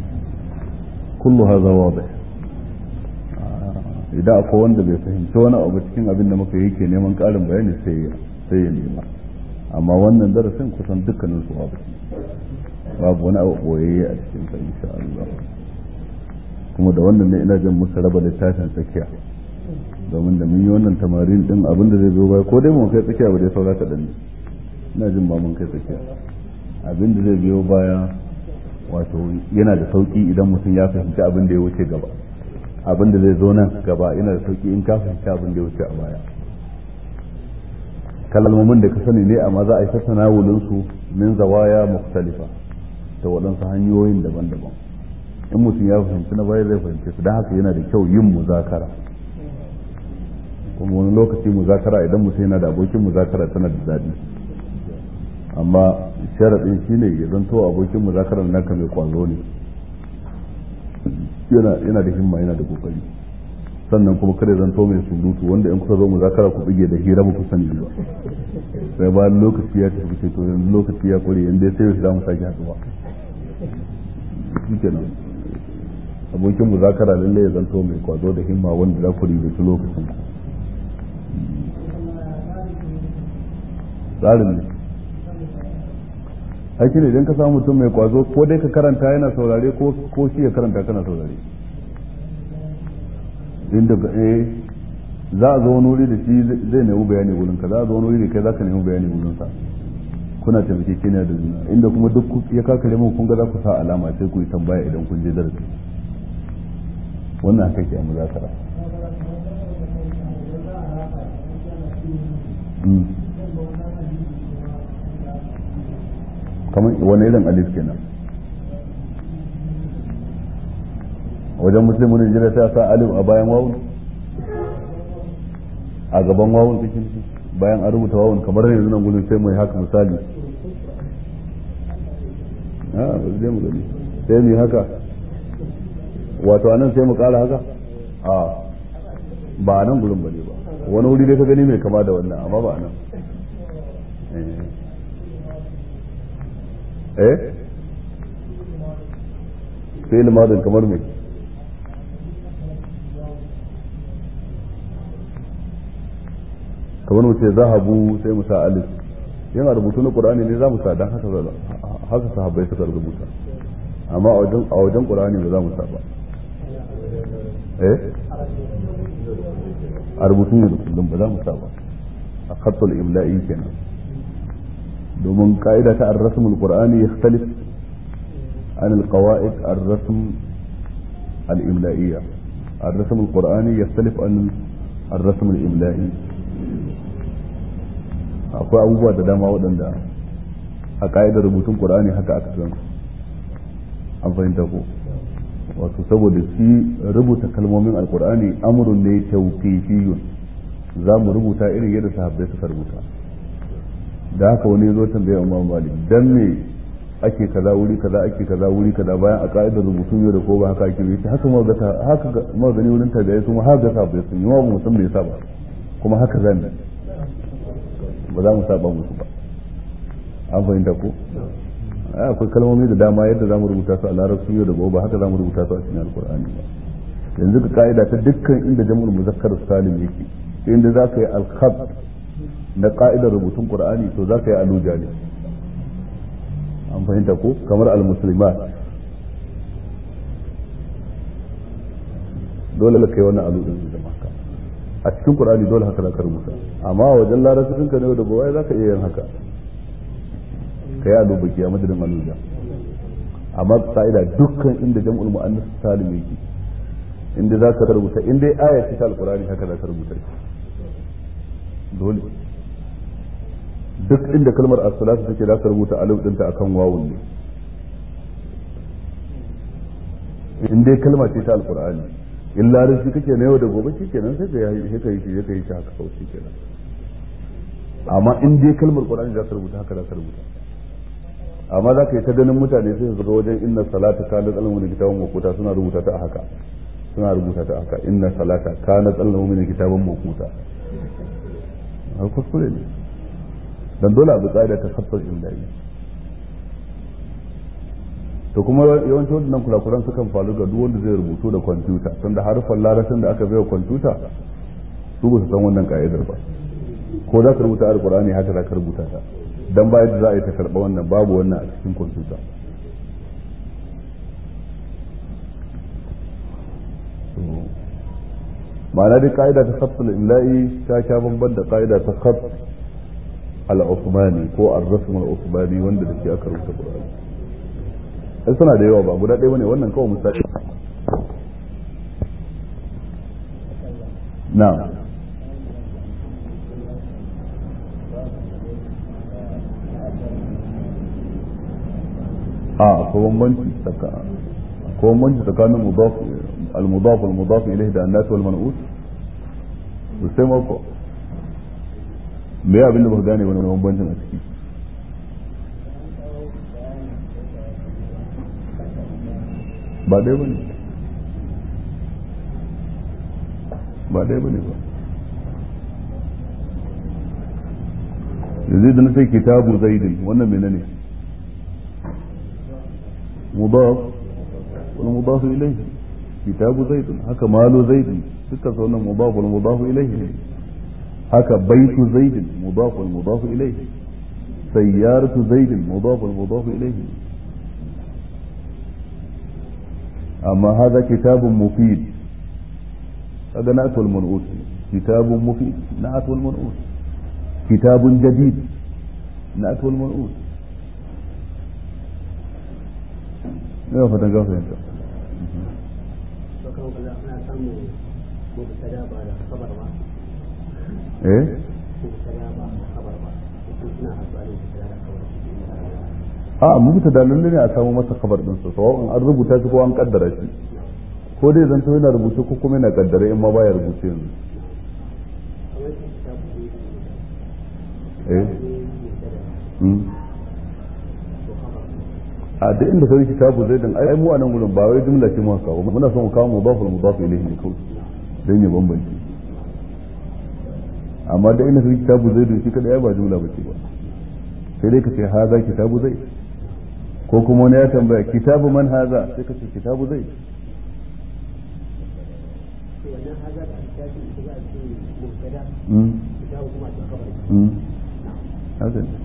كل هذا واضح idan akwai wanda bai fahimci wani abu cikin abin da muka yi ke neman ƙarin bayani sai ya nema amma wannan darasin kusan dukkanin su babu babu wani abu boyayye a cikin sa insha Allah kuma da wannan ne ina jin musu raba littafin tsakiya domin da mun yi wannan tamarin din abin da zai zo baya ko dai mun kai tsakiya ba dai saura ta danne ina jin ba mun kai tsakiya abin da zai biyo baya wato yana da sauki idan mutum ya fahimci abin da ya wuce gaba abin da zai zo nan gaba yana da sauki in ka fahimci abin da ya wuce a baya kalmomin da ka sani ne amma za a yi ta tanawulin su min zawaya mukhtalifa ta waɗansu hanyoyin daban-daban in mutum ya fahimci na baya zai fahimci su don haka yana da kyau yin muzakara kuma wani lokaci muzakara idan mutum yana da abokin muzakara tana da daɗi amma sharaɗin shine ya zanto abokin muzakarar naka mai kwazo ne yana da himma yana da kokari sannan kuma kada zanto mai surutu wanda in kusa zo muzakara ku bige da hira muku sani ba sai bayan lokaci ya tafi ce to yanzu lokaci ya kure yanzu sai yau za mu sake haɗuwa shikenan abokin muzakara lalle ya zanto mai kwazo da himma wanda za ku ribaci lokacin ku tsarin ne aiki ne idan ka samu mutum mai kwazo ko dai ka karanta yana saurare ko shi ya karanta kana saurare inda eh za a zo wani wuri da shi zai nemi bayani wurin ka za a zo wani wuri da kai za ka nemi bayani wurin sa kuna taimake keniya da juna inda kuma duk ya kakare mu kun ga za ku sa alama sai ku yi tambaya idan kun je darasi wannan haka ke a muzakara kamar wani irin alif kenan wajen musulmin jira ta sa alif a bayan wawun a gaban wawun cikin bayan an rubuta wawun kamar yanzu nan gudun sai mai haka misali a zai mu gani sai mu haka wato anan sai mu kara haka a ba nan gudun bane ba wani wuri dai ka gani mai kama da wannan amma ba nan eh fi'il madin kamar me kamar mu ce zahabu sai mu sa alif yana rubutu na qur'ani ne za mu sa dan haka haka sahabbai suka rubuta amma a wajen a wajen qur'ani ba za mu sa ba eh a rubutun yau da kullum ba za mu saba a khattul imla'i kenan domin ka'ida ta ar-rasm al-qur'ani yakhtalif an al-qawa'id ar-rasm al-imla'iyya ar-rasm al-qur'ani yakhtalif an ar-rasm al-imla'i akwai abubuwa da dama waɗanda a ka'idar rubutun qur'ani haka aka san an fahimta ko wato saboda shi rubuta kalmomin alkur'ani amrun ne tawqifiyun za mu rubuta irin yadda sahabbai suka rubuta da haka wani ya zo tambaya Imam Malik dan me ake kaza wuri kaza ake kaza wuri kaza bayan a ka'idar rubutun yau da ko ba haka ake yi haka ma ga haka ma gani wurin tabi'ai sun haka ga sahabbai sun yi wa mu san me yasa ba kuma haka zan ba za mu saba musu ba an fahimta ko akwai kalmomi da dama yadda zamu rubuta su a larabci yau da gobe haka zamu rubuta su a cikin alkur'ani ba yanzu ka ka'ida ta dukkan inda jam'ul muzakkar salim yake inda za ka yi alkhat na ka'idar rubutun qur'ani to za ka yi aluja ne an fahimta ko kamar al-muslimat dole ka kai wannan aludin su zama haka a cikin qur'ani dole haka za ka rubuta amma wajen larabcin ka ne da gobe za ka iya yin haka ka yi alu baki a madadin aluja amma ka'ida dukkan inda jam'ul mu'annas salim yake inda za ka rubuta in dai aya ce ta alqur'ani haka za ka rubuta dole duk inda kalmar as-salatu take za ka rubuta alif dinta akan wawun ne in dai kalma ce ta alqur'ani in larabci kake na yau da gobe shikenan sai ka yi ka yi shi ka yi shi haka kawai shikenan amma in dai kalmar qur'ani za ka rubuta haka za ka rubuta amma za ka yi ta ganin mutane sai su ga wajen inna salata kana tsallan wani kitabun makuta suna rubuta ta haka suna rubuta ta haka inna salata kana tsallan wani kitabun makuta a kuskure ne dan dole abu tsada ta khattar illahi to kuma yawancin wadannan kurakuran sukan faru ga duk wanda zai rubutu da kwamfuta tunda harufan larabcin da aka baiwa kwamfuta su ba su san wannan ka'idar ba ko za ka rubuta alkur'ani haka za ka rubuta ta dan bayan da za a yi ta karɓa wannan babu wannan a cikin kwamfuta ma'ana dai ka'ida ta khattul imla'i ta sha bamban da ka'ida ta khat al-usmani ko ar-rasm al-usmani wanda da shi aka rubuta qur'ani sai suna da yawa ba guda ɗaya bane wannan kawai misali na'am a akwai bambanci akwai bambanci tsakanin mudaf al-mudaf al-mudaf ilayhi da annas wal man'ut to sai ma ko me ya abinda ba gane wani bambancin a ciki ba dai bane ba dai bane ba yanzu da na sai kitabu zaidin wannan menene ne مضاف والمضاف إليه كتاب زيد هكا مال زيد ستة صنع مضاف والمضاف إليه هكا بيت زيد مضاف والمضاف إليه سيارة زيد مضاف والمضاف إليه أما هذا كتاب مفيد هذا نأت والمنؤوس كتاب مفيد نأت والمنؤوس كتاب جديد نأت والمنؤوس ina fatan ga fahimta eh a mubuta da lalle ne a samu masa kabar din sa sawa'un an rubuta shi ko an kaddara shi ko dai zanto yana rubuce ko kuma yana kaddara in ma baya rubuce yanzu eh a duk inda kai kitabu zai dan ai mu a nan gurin ba wai jumla ce muka kawo muna son mu kawo mudaful mudaf ilayhi ne kawai dan ya bambance amma da inda kai kitabu zai dan shi kada ya ba jumla bace ba sai dai ka ce haza kitabu zai ko kuma wani ya tambaya kitabu man haza sai ka ce kitabu zai haka ne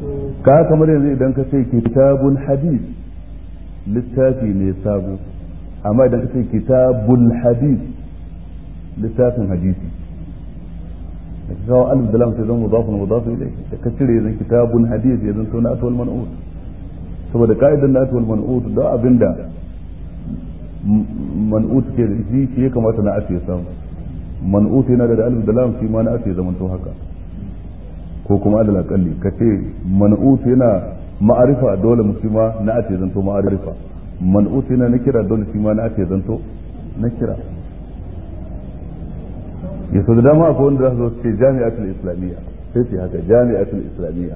ka kamar yanzu idan ka ce kitabun hadis littafi ne sabo amma idan ka ce kitabul hadith littafin hadisi da ka kawo alif da lam sai zan mudafun mudafu ilai da ka cire zan kitabul hadith ya zanto na atwal man'ut saboda ka'idan na atwal man'ut da abinda man'ut ke da shi shi ya kamata na ake samu man'ut yana da alif da lam shi ma na ake zaman to haka ko kuma adal akalli ka ce man'ut yana ma'arifa dole musulma na ake zanto ma'arifa man'ut yana na kira dole shi ma na ake zanto na kira ya so da dama akwai wanda za su zo ce jami'atul islamiyya sai ce haka jami'atul islamiyya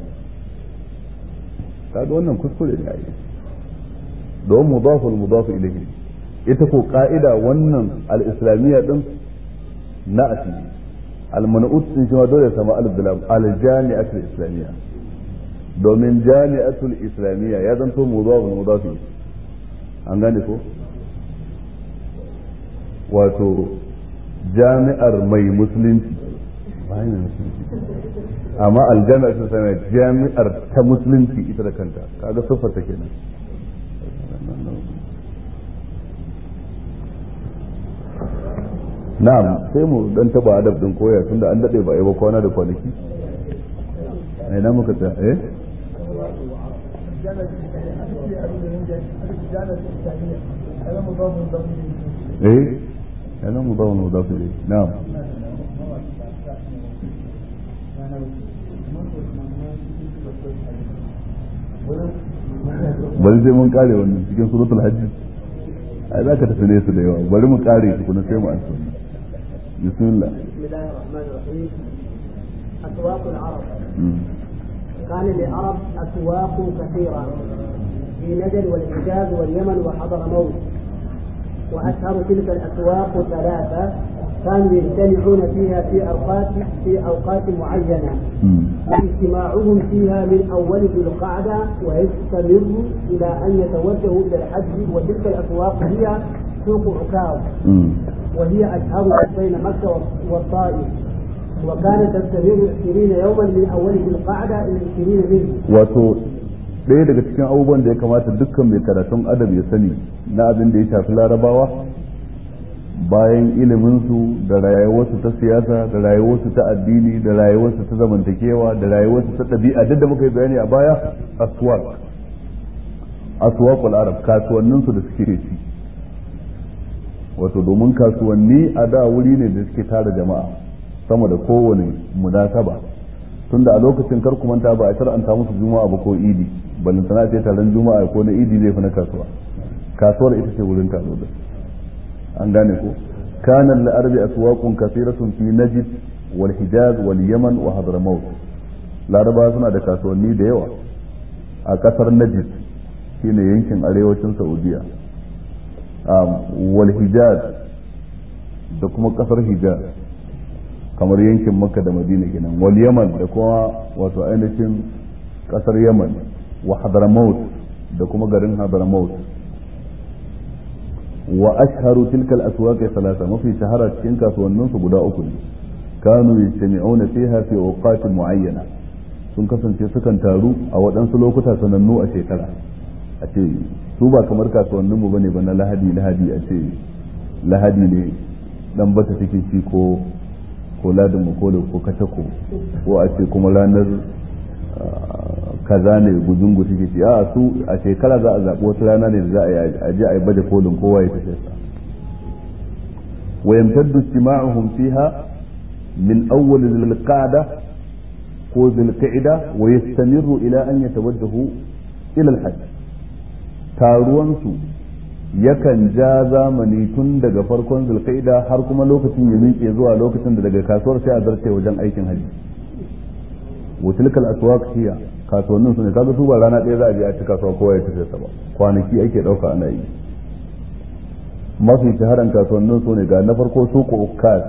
kaga wannan kuskure ne ai don mudafu mudafu ilayhi ita ko ka'ida wannan al-islamiyya din na asili al-man'ut din shi ma dole ya samu alif da lam al-jami'atul islamiyya domin jami'atul islamiyya ya zanto mudafu mudafu an gane ko wato jami'ar mai musulunci bayan musulunci amma aljami'ar sun sami jami'ar ta musulunci ita da kanta kaga siffar ta kenan na'am sai mu dan taba adab din koya tunda an dade ba yi ba kwana da kwanaki ai na muka ta eh eh yana mudawun mudafu ilayhi na'am bari sai mun kare wannan cikin suratul hajji ai za ka tafi nesa da yawa bari mu kare shi kuma sai mu ansa bismillah بسم الله الرحمن الرحيم أسواق العرب كان للعرب أسواق كثيرة في نجد والحجاز واليمن وحضرموت وأشهر تلك الأسواق ثلاثة كانوا يجتمعون فيها في أوقات في أوقات معينة اجتماعهم فيها من أول ذي القعدة ويستمر إلى أن يتوجهوا إلى الحج وتلك الأسواق هي سوق عكاظ وهي أشهر بين مكة والطائف وكانت تستمر 20 يوما من أول ذي القعدة إلى 20 منه. wato ɗaya daga cikin abubuwan da ya kamata dukkan mai karatun adab ya sani na abin da ya shafi larabawa bayan iliminsu da rayuwarsu ta siyasa da rayuwarsu ta addini da rayuwarsu ta zamantakewa da rayuwarsu ta ɗabi'a duk da muka yi bayani a baya aswaq aswaqul arab kasuwanninsu da suke ci wato domin kasuwanni a da wuri ne da suke tara jama'a sama da kowane munasaba tunda a lokacin kar ku manta ba a shar'anta musu juma'a ba ko idi balin sana ce taron juma'a ko na idi zai fi na kasuwa kasuwar ita ce wurin taro da an gane ko kana lil arabi aswaqun kathiratun fi najd wal hijaz wal yaman wa hadramaut laraba suna da kasuwanni da yawa a kasar najd shine yankin arewacin saudiya wal hijaz da kuma kasar hijaz kamar yankin makka da madina kenan wal yaman da kuma wato ainihin kasar yaman wa hadramaut da kuma garin hadramaut wa ashharu tilka al-aswaq thalatha mafi shahara cikin kasuwannin su guda uku ne kanu yajtami'una fiha fi awqat muayyana sun kasance sukan taru a waɗansu lokuta sanannu a shekara a ce su ba kamar kasuwannin mu bane ba na lahadi lahadi a ce lahadi ne dan bata take shi ko ko ladin makolo ko katako ko a ce kuma ranar kaza ne gujungu take ci a su a shekara za a zaɓi wata rana ne da za a je a yi baje kolin kowa ya tafi sa wa yamtaddu istima'uhum fiha min awwal dhil-qa'da ko dhil-qa'da wa yastamiru ila an yatawajjahu ila al-hajj taruwan su yakan ja zamani tun daga farkon zulkaida har kuma lokacin ya miƙe zuwa lokacin da daga kasuwar sai a zarce wajen aikin haji wa tilkal aswaq hiya kasuwannin su ne kaga su ba rana ɗaya za a je a ci kasuwa kowa ya tafi sa ba kwanaki ake ɗauka ana yi mafi shaharan kasuwannin su ne ga na farko suku ukkas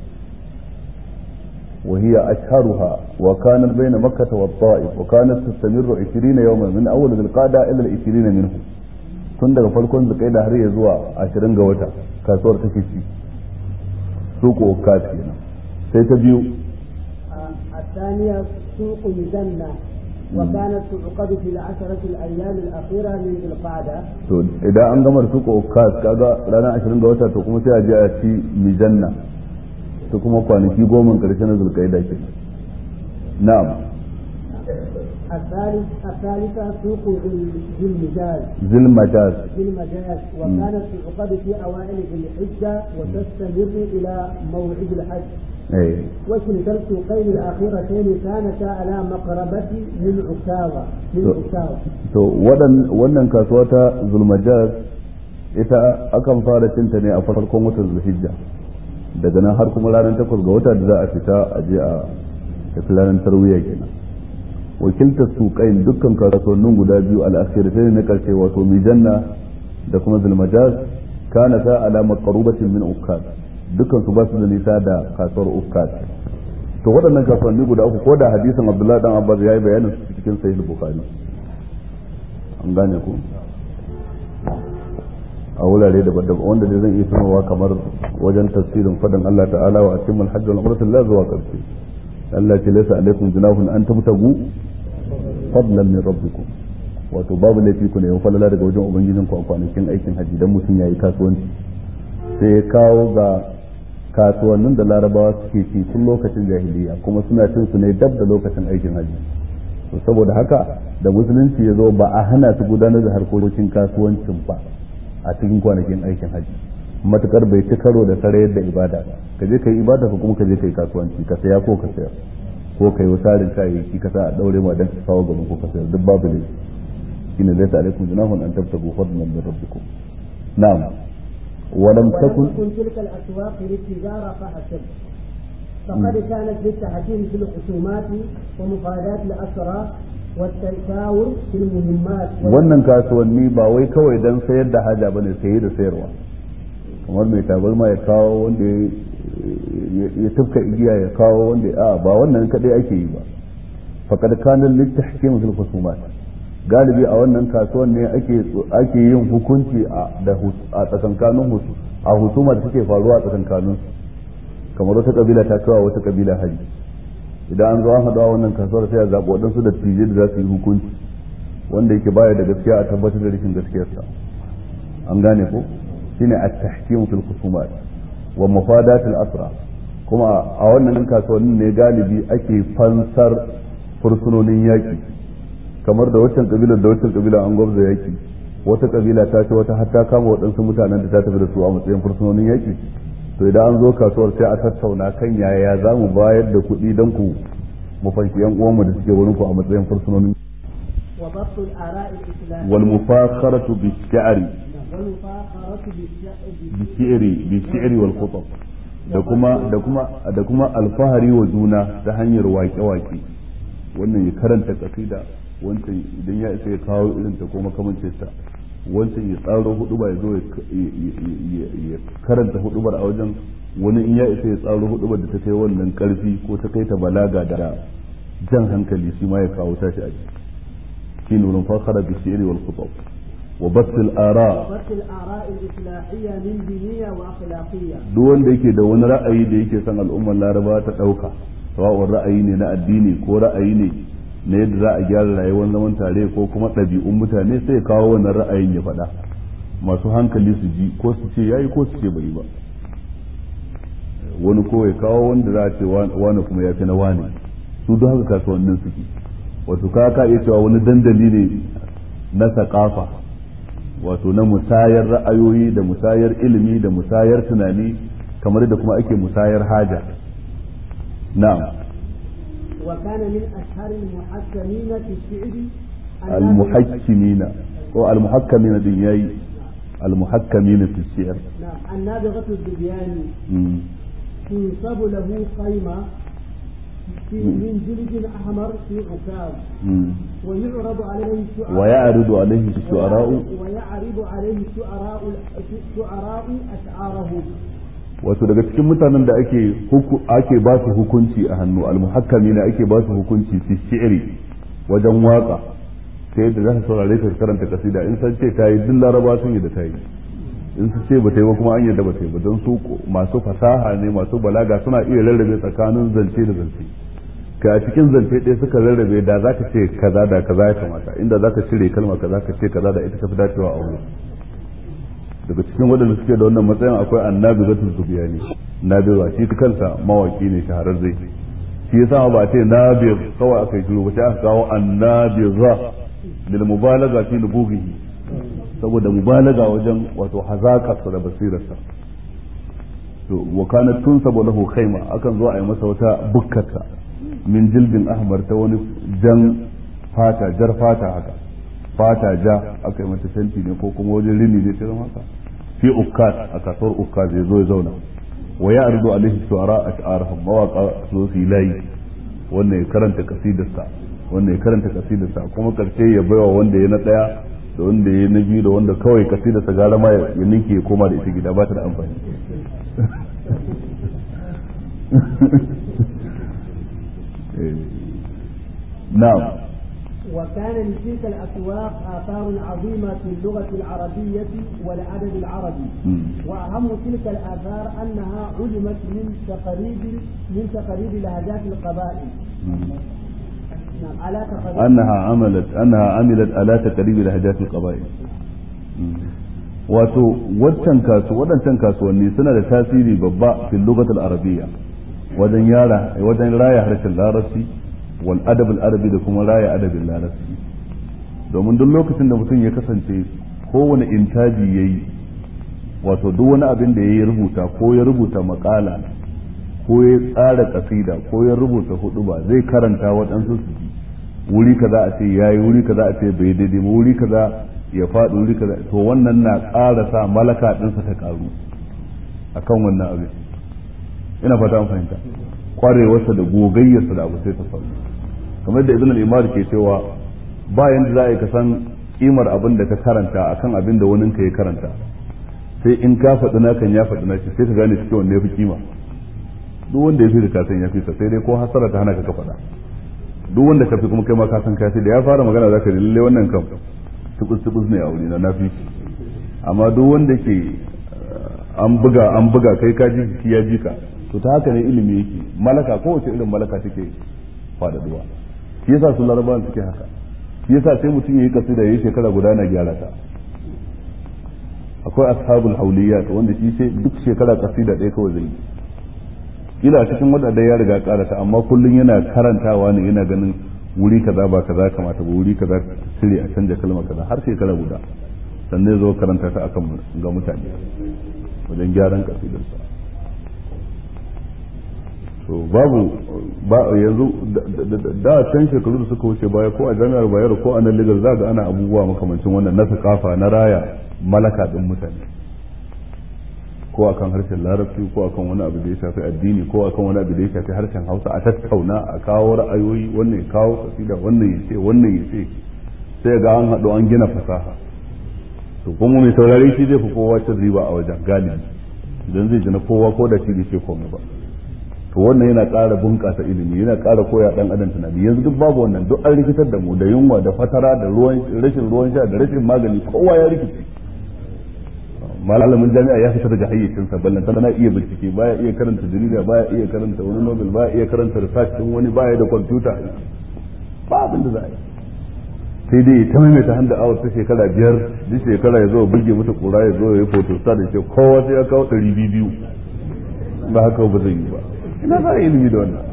وهي أشهرها وكانت بين مكة والطائف وكانت تستمر عشرين يوما من أول ذي القعدة إلى العشرين منه tun daga farkon zukai da har ya zuwa ashirin ga wata kasuwar take ci suku ukkas kenan sai ta biyu الثانية سوق مزنة وكانت تعقد في العشرة الأيام الأخيرة من ذي القعدة to idan an gama suka ukas kaga ranar 20 ga wata to kuma sai a je a ci mijanna to kuma kwanaki goma karshe na zulkaida ke na'am الثالث الثالثة سوق ذي ذي المجاز zil majaz ذي المجاز وكانت تعقد في أوائل ذي الحجة وتستمر إلى موعد الحج eh وكلتا السوقين الأخيرتين كانتا على مقربة من عكاظة من To- عكاظة to wadan- wannan kasuwa ta zulmajaz ita akan fara cinta ne a farkon watan zulhijja daga nan har kuma ranar takwas ga wata da za a fita a je a tafi ranar tarwiya kenan wakiltar suƙain dukkan kasuwannin guda biyu al'akhiratai na karshe wato mijanna da kuma zulmajaz kana ta alama qarubatin min ukkad dukkan su ba su da nisa da kasuwar ukkad to waɗannan kasuwanni guda uku ko da hadisin abdullahi dan abbas ya yi bayanin su cikin sahih bukhari an gane ku a wurare daban-daban wanda dai zan iya tunowa kamar wajen tafsirin fadin Allah ta'ala wa atimul hajj wal umrata la zuwa karshe Allah ce laysa alaikum junahun an tabtagu fadlan min rabbikum wato babu laifi ku ne yau falala daga wajen ubangijin ku a kwanakin aikin haji dan mutum yayi kasuwanci sai ya kawo ga kasuwannin da larabawa suke ci tun lokacin jahiliya kuma suna cin su ne dab da lokacin aikin haji to saboda haka da musulunci ya zo ba a hana su gudanar da harkokin kasuwancin ba a cikin kwanakin aikin haji matukar bai ci karo da sarayar da ibada ba ka je kai ibada ka kuma ka je kai kasuwanci ka saya ko ka sayar ko kai wasarin kayayyaki ka sa a daure ma dan ka kawo gaban ko ka sayar duk babu ne shine laysa alaikum junahun an tabtagu fadlan min rabbikum na'am ولم ولم تكن تكن تلك الأسواق للتجارة فحسب فقد كانت للتحكيم في الخصومات ومفادات الأسرى والتشاور في المهمات wannan kasuwanni ba wai kawai don sayar da haja bane saye da sayarwa kamar mai tabarma ya kawo wanda ya- ya tufka igiya ya kawo wanda a ba wannan kadai ake yi ba faqad kana litahkim fil khusumat galibi a wannan kasuwan ne ake ake yin hukunci a da hus- a tsakankanin husu a husuma da take faruwa a tsakankanin su kamar wata kabila ta kawo wata kabila haji idan an zo an haɗu a wannan kasuwar sai a zaɓi waɗansu da tije da za su yi hukunci wanda yake baya da gaskiya a tabbatar da rashin gaskiyarsa an gane ko shine at-tahkim fil khusumat wa mufadat al-asra kuma a wannan kasuwannin ne galibi ake fansar fursunonin yaki kamar da waccan kabilar da waccan kabila an gwabza yaki wata kabila ta ce wata hatta kama waɗansu mutanen da ta tafi da su a matsayin fursunonin yaki to idan an zo kasuwar sai a tattauna kan yaya za mu bayar da kuɗi don ku mu fanki yan uwanmu da suke wurin ku a matsayin fursunonin وضبط الآراء الإسلامية wal mufakharatu bi shi'ri والمفاخرة بالشعب bi shi'ri bi shi'ri wal khutab da kuma da kuma da kuma alfahari wa juna ta hanyar waƙe-waƙe wannan ya karanta kasida wancan idan ya isa ya kawo irin ta ko makamancin ta wancan ya tsaro huduba ya zo ya ya karanta hudubar a wajen wani in ya isa ya tsaro hudubar da ta kai wannan karfi ko ta kai ta balaga da jan hankali shi ma ya kawo tashi a ciki shi nurin fakara bi shi'ri wal khutab wa basil ara وضبط الآراء الإصلاحية من دينية وأخلاقية duk wanda yake da wani ra'ayi da yake son al'ummar laraba ta ɗauka sawa'un ra'ayi ne na addini ko ra'ayi ne na yadda za a gyara rayuwar zaman tare ko kuma ɗabi'un mutane sai ya kawo wannan ra'ayin ya faɗa masu hankali su ji ko su ce yayi ko su ce bai ba wani ko ya kawo wanda za a ce wani kuma ya fi na wani su duk haka kasuwannin suke wato ka ka iya cewa wani dandali ne na sakafa wato na musayar ra'ayoyi da musayar ilimi da musayar tunani kamar da kuma ake musayar haja na'am وكان من أشهر المحكمين في الشعر المحكمين ko المحكمين din yayi المحكمين في الشعر نعم النابغة الدبياني مم. تنصب له خيمة في من جلد أحمر في عكاظ مم. ويعرض عليه الشعراء ويعرض عليه الشعراء ويعرض عليه الشعراء الشعراء أشعاره wato daga cikin mutanen da ake huku, ake ba su hukunci a hannu almuhakkami ne ake ba su hukunci fi shi'ri wajen waka ta yadda za su saurare ta karanta kasida in san ce ta yi duk laraba sun yi da ta yi in su ce ba ta yi ba kuma an yadda ba ta yi ba don su masu fasaha ne masu balaga suna iya rarrabe tsakanin zance da zance ka a cikin zance ɗaya suka rarrabe da za ka ce kaza da kaza ya kamata inda za ka cire kalma kaza ka ce kaza da ita ka fi dacewa a wuri daga cikin waɗanda suke da wannan matsayin akwai annabi zatul zubiyani nabiwa shi kansa mawaki ne shahararre shi yasa ba a ce nabir kawai aka yi shiru ba sai aka kawo annabiza lil mubalaga fi nubughihi saboda mubalaga wajen wato hazaƙarsa da basirarsa to wa kanat tunsabu lahu khayma akan zo a yi masa wata bukkata min jildin ahmar ta wani jan fata jar fata haka fata ja aka yi mata fenti ne ko kuma wajen rini ne ta zama haka fi ukkat a kasuwar ukkat zai zo ya zauna wa ya arzu alaihi shu'ara ash'arahum mawaqa su su layi wannan ya karanta kasidarsa wannan ya karanta kasidarsa kuma karshe ya baiwa wanda ya na daya da wanda ya na biyu da wanda kawai kasidarsa gara ma ya ninke ya koma da ita gida ba ta da amfani نعم وكان لتلك الأسواق آثار عظيمة في اللغة العربية والعدد العربي وأهم تلك الآثار أنها علمت من تقريب من تقريب لهجات القبائل نعم على تقريب أنها عملت أنها عملت على تقريب لهجات القبائل wato wancan kasu waɗancan kasuwanni suna da tasiri babba fil lugatul arabiyya wajen yara wajen raya harshen larabci wal adab al arabi da kuma raya adabin larabci domin duk lokacin da mutum ya kasance kowane intaji yayi wato duk wani abin da ya rubuta ko ya rubuta makala ko ya tsara kasida ko ya rubuta huduba zai karanta waɗansu su wuri kaza a ce yayi wuri kaza a ce bai daidai ba wuri kaza ya faɗi wuri kaza to wannan na ƙara sa malaka ɗinsa ta ƙaru akan wannan abin ina fata an fahimta kwarewarsa da gogayyarsa da abu sai ta faru kamar da ibn al-imar ke cewa ba yanda za a yi ka san kimar abin da ka karanta akan abin da wani ka ya karanta sai in ka faɗi nakan ya faɗi naki sai ka gane cikin wanda ya fi kima duk wanda ya fi ka san ya fi sa sai dai ko hasara ta hana ka ka faɗa duk wanda ka fi kuma kai ma ka san ka fi da ya fara magana zaka ji lalle wannan kam tubus tubus ne a wuri na nafi amma duk wanda ke an buga an buga kai ka ji shi ya ji ka to ta haka ne ilimi yake malaka kowace irin malaka take faɗaɗuwa shi yasa su larabawan suke haka shi yasa sai mutum yayi kasida yayi shekara guda na gyara ta akwai ashabul hauliyat wanda shi sai duk shekara kasida ɗaya kawai zai yi kila cikin wadanda ya riga karata amma kullum yana karantawa ne yana ganin wuri kaza ba kaza kamata ba wuri kaza cire a canja kalma kaza har shekara guda sannan zo karanta ta akan ga mutane wajen gyaran kasidarsa to babu ba yanzu da can shekaru da suka wuce baya ko a jami'ar bayero ko a nan ligar za ga ana abubuwa makamancin wannan na sakafa na raya malaka din mutane ko akan harshen larabci ko akan wani abu da ya shafi addini ko akan wani abu da ya shafi harshen hausa a tattauna a kawo ra'ayoyi wannan ya kawo kasida wannan ya ce wannan ya ce sai ga an haɗu an gina fasaha to kuma mai saurare shi zai fi kowa cin riba a wajen galibi idan zai ji na kowa ko da shi bai ce komai ba to wannan yana ƙara bunƙasa ilimi yana ƙara koya ɗan adam tunani yanzu duk babu wannan duk an rikitar da mu da yunwa da fatara da ruwan rashin ruwan sha da rashin magani kowa ya rikice malamin jami'a ya fita daga hayyacinsa ballan tana iya bincike baya iya karanta jarida baya iya karanta wani nobel baya iya karanta research din wani baya da kwamfuta ba abin da za a yi sai dai ta maimaita handa awar ta shekara biyar duk shekara ya zo buge mata kura ya zo ya yi photostat da ce kowa sai ya kawo ɗari biyu ba haka ba zai yi ba ina za a yi ilimi da wannan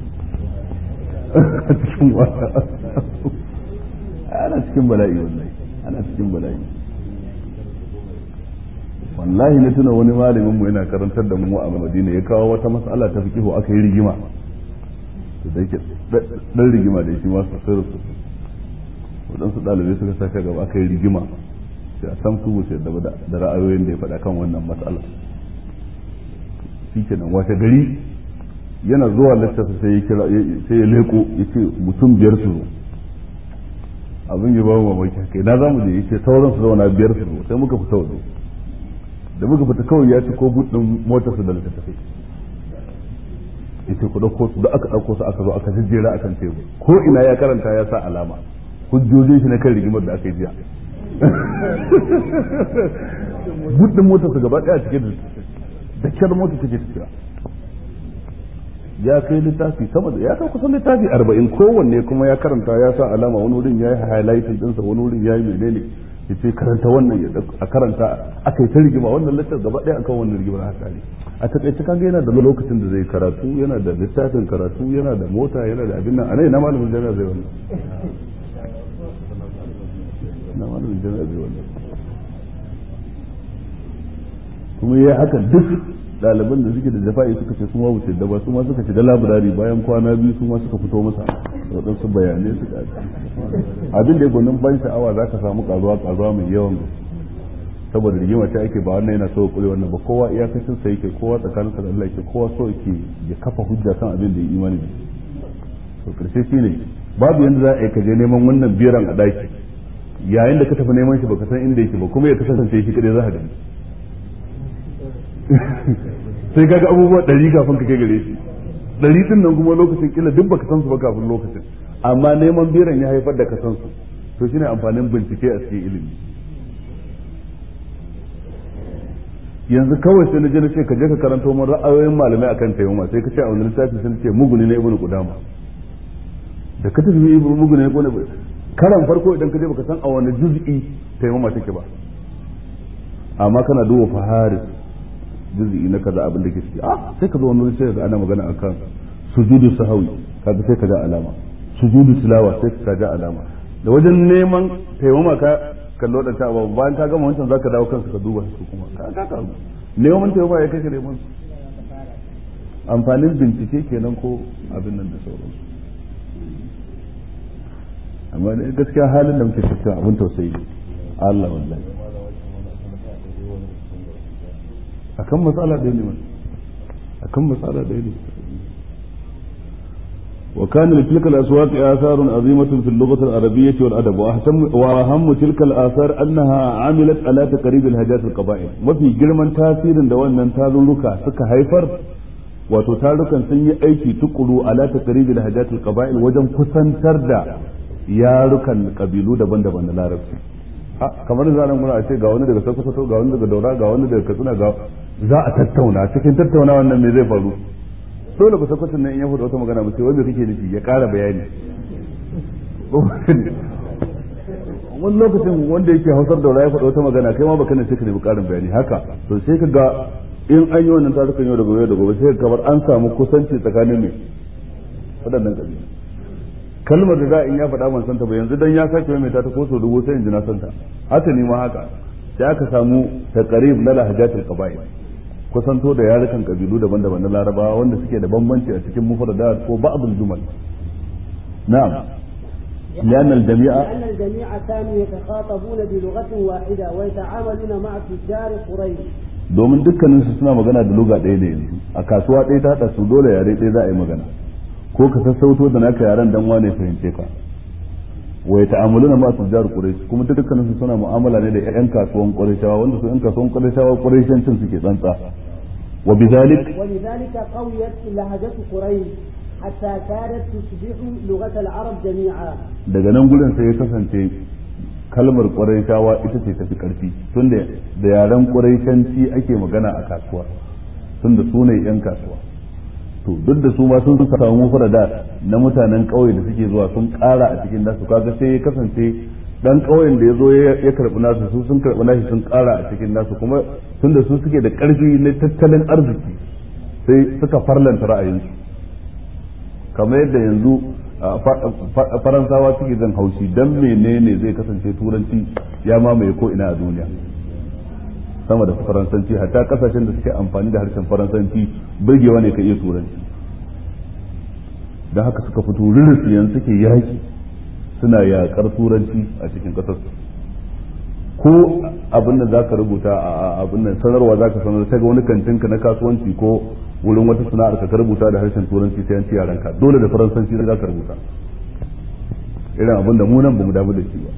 a cikin wata ana cikin bala'i wallahi ana cikin bala'i wallahi na tuna wani malamin mu yana karantar da mu a Madina ya kawo wata mas'ala ta fiqhu aka yi rigima to da yake dan rigima da shi ma sosai sosai waɗansu ɗalibai suka saka gaba aka yi rigima sai a san su wuce da ra'ayoyin da ya faɗa kan wannan mas'ala shi kenan wace gari yana zuwa littafi sai ya kira sai ya leko ya ce mutum biyar su zo abin ya ba mu mamaki kai na zamu je yace sauran su zauna biyar su zo sai muka fita waje da muka fita kawai ya ci ko budin motar su da littattafai yace ku dauko su da aka dauko su aka zo aka jejjera akan tebur ko ina ya karanta ya sa alama hujjojin shi na kan rigimar da aka yi jiya budin motar su gaba daya cike da da kyar mota take tafiya ya kai littafi sama da ya kai kusan littafi arba'in kowanne kuma ya karanta ya sa alama wani wurin ya yi highlighting ɗinsa wani wurin ya yi menene ya ce karanta wannan ya a karanta aka yi ta rigima wannan littafi gaba ɗaya akan wannan rigimar haka ne a taƙaice kaga yana da lokacin da zai karatu yana da littafin karatu yana da mota yana da abin nan a nan na malamin jami'a zai wannan na malamin jami'a zai wannan kuma ya haka duk ɗaliban da suke da jafa'i suka ce sun wuce da ba su ma suka shiga labirari bayan kwana biyu su ma suka fito masa da waɗansu bayanai suka abin da ya gwanin ban sha'awa za ka samu karuwa karuwa mai yawan saboda rigima ta ake ba wannan yana so kure wannan ba kowa iyakacin sa yake kowa tsakanin sa da Allah yake kowa so yake ya kafa hujja kan abin da ya imani da to karshe shine babu yanda za a yi ka je neman wannan biran a daki yayin da ka tafi neman shi baka san inda yake ba kuma ya kasance shi kadai za ka gani sai kaga abubuwa ɗari kafin ka kai gare shi ɗari din nan kuma lokacin kila duk baka san su ba kafin lokacin amma neman biran ya haifar da ka san su to shine amfanin bincike a cikin ilimi yanzu kawai sai na je na ce ka je ka karanto mun ra'ayoyin malamai akan tayyuma sai ka ce a wani littafi sai ce muguni na ibnu qudama da ka tafi ibnu muguni na ibnu karan farko idan ka je baka san a wani juz'i tayyuma take ba amma kana duba faharis juz'i na kaza abin da ke ciki ah sai ka zo wani sai ga ana magana akan sujudu sahawi kaga sai ka ga alama sujudu tilawa sai ka ga alama da wajen neman taimama ka kallo da ta babu bayan ka gama wancan zaka dawo kansu ka duba su kuma ka ka ka neman taimama ya kake neman amfanin bincike kenan ko abin nan da sauransu amma ne gaskiya halin da muke cikin abin tausayi Allah wallahi akan matsala ɗaya ne mana akan matsala ɗaya ne وكان لتلك الأصوات آثار عظيمة في اللغة العربية والأدب وأهم تلك الآثار أنها عملت على تقريب الهجات القبائل وفي جرمان تاثير دوان من تاذلك سك هيفر وتتالك سني أيكي تقلو على تقريب الهجات القبائل وجم كسن تردى يارك القبيلو دبن دبن لا رفسي kamar da zanen muna a ce ga wani daga sokoto ga wani daga daura ga wani daga katsina ga za a tattauna cikin tattauna wannan me zai faru dole ba sakwacin nan in ya faɗa wata magana ba sai wanda kake nufi ya ƙara bayani wani lokacin wanda yake hausar daura ya faɗa wata magana kai ma baka ne sai ka nemi ƙarin bayani haka to sai ka ga in an yi wannan tarukan yau da gobe da gobe sai kamar an samu kusanci tsakanin mai waɗannan ƙabilu kalmar da za in ya faɗa ban santa ba yanzu dan ya sake mai ta ko sau dubu sai in ji na santa haka ni ma haka sai aka samu taqrib na lahajatul qaba'il kusanto da yarukan kabilu daban-daban na larabawa wanda suke da bambanci a cikin mufradat ko ba'dul jumal na'am لأن الجميع لأن الجميع كانوا يتخاطبون بلغة واحدة ويتعاملون مع تجار قريش domin dukkanin su suna magana da luga ɗaya da yanzu a kasuwa ɗaya ta haɗa su dole yare ɗaya za a yi magana ko ka sassauto da naka yaren dan wane fahimce ka wa ta'amuluna ma tujjar quraish kuma dukkanin su suna mu'amala ne da ƴan kasuwan qurayshawa wanda su ƴan kasuwan qurayshawa qurayshancin suke tsantsa wa bidhalik ولذلك قويت لهجة قريش حتى كادت تصبح لغة العرب جميعا daga nan gurin sai ya kasance kalmar qurayshawa ita ce tafi karfi tunda da yaren qurayshanci ake magana a kasuwa tunda su ne ƴan kasuwa to duk da su ma sun samu furada na mutanen ƙauye da suke zuwa sun ƙara a cikin nasu kaga sai ya kasance dan ƙauyen da ya zo ya karɓi nasu su sun karɓi nashi sun ƙara a cikin nasu kuma tun da su suke da ƙarfi na tattalin arziki sai suka farlanta ra'ayinsu kamar yadda yanzu faransawa suke zan haushi dan menene zai kasance turanci ya mamaye ko ina a duniya sama da faransanci hatta kasashen da suke amfani da harshen faransanci burgewa ne ka iya turanci don haka suka fito ririsiyan suke yaki suna yakar turanci a cikin kasar ko abin da za ka rubuta a abin nan sanarwa za ka sanar ta ga wani kantinka na kasuwanci ko wurin wata sana'ar ka rubuta da harshen turanci sai an ci yaranka dole da faransanci za ka rubuta irin abin da mu nan ba mu damu da shi ba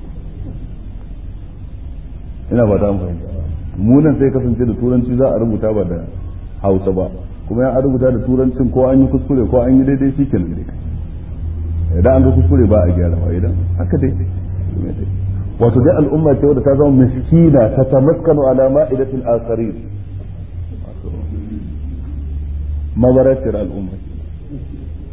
ina ba ta fahimta mu nan sai kasance da turanci za a rubuta ba da hausa ba kuma ya rubuta da turancin ko an yi kuskure ko an yi daidai shi kenan dai idan an ga kuskure ba a gyara ba idan haka dai wato dai al'umma ce wadda ta zama miskina ta tamaskanu ala ma'idatil akharin mabaratir al'umma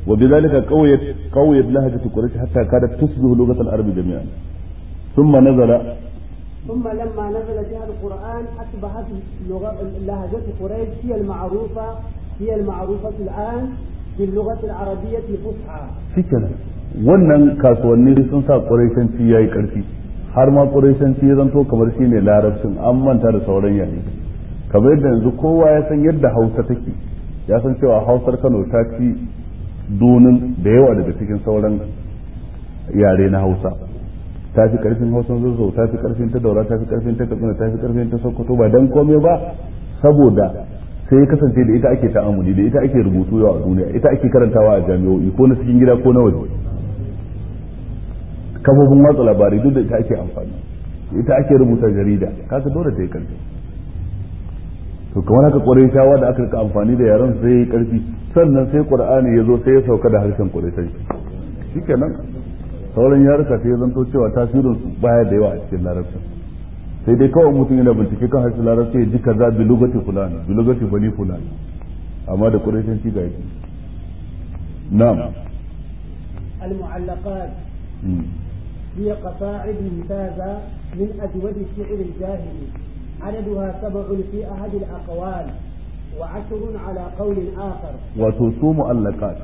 وبذلك قويت قويت لهجة قريش حتى كادت تشبه لغة العرب جميعا ثم نزل ثم لما نزل بها القرآن أصبحت لغة لهجة قريش هي المعروفة هي المعروفة الآن باللغة العربية الفصحى. شكرا wannan kasuwanni sun sa ƙuraishanci ya yi ƙarfi har ma ƙuraishanci ya zanto kamar shi ne larabcin an manta da sauran yare kamar yadda yanzu kowa ya san yadda hausa take ya san cewa hausar kano ta ci dunin da yawa daga cikin sauran yare na hausa ta fi karfin hausan zazzau ta fi karfin ta daura ta fi karfin ta katsina ta fi karfin ta sokoto ba dan komai ba saboda sai ya kasance da ita ake ta'amuli da ita ake rubutu yau a duniya ita ake karantawa a jami'o'i ko na cikin gida ko na waje kafofin watsa labarai duk da ita ake amfani ita ake rubuta jarida kaga dole ta yi karfi to kamar haka kwarai shawa da aka rika amfani da yaran sai ya yi karfi sannan sai qur'ani ya zo sai ya sauka da harshen quraisai shikenan sauran yaruka sai ya zanto cewa tasirin su baya da yawa a cikin larabcin sai dai kawai mutum yana bincike kan harshen larabci ya ji kaza bi lugati fulan bi lugati bani fulan amma da quraishan ci ga yake na'am المعلقات هي قصائد ممتازة من أجود الشعر الجاهلي عددها سبع في أحد الأقوال وعشر على قول آخر وتصوم مؤلقات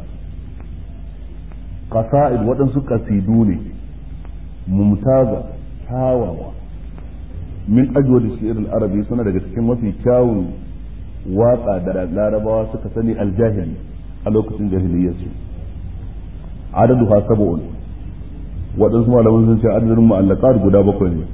قصائد waɗansu kasidu ne mumtaza kyawawa min ajwad shi'r al-arabi suna daga cikin mafi kyawun waka da larabawa suka sani aljahili a lokacin jahiliyyarsu adadu ha sab'un waɗansu malaman sun ce adadin mu'allaqat guda bakwai ne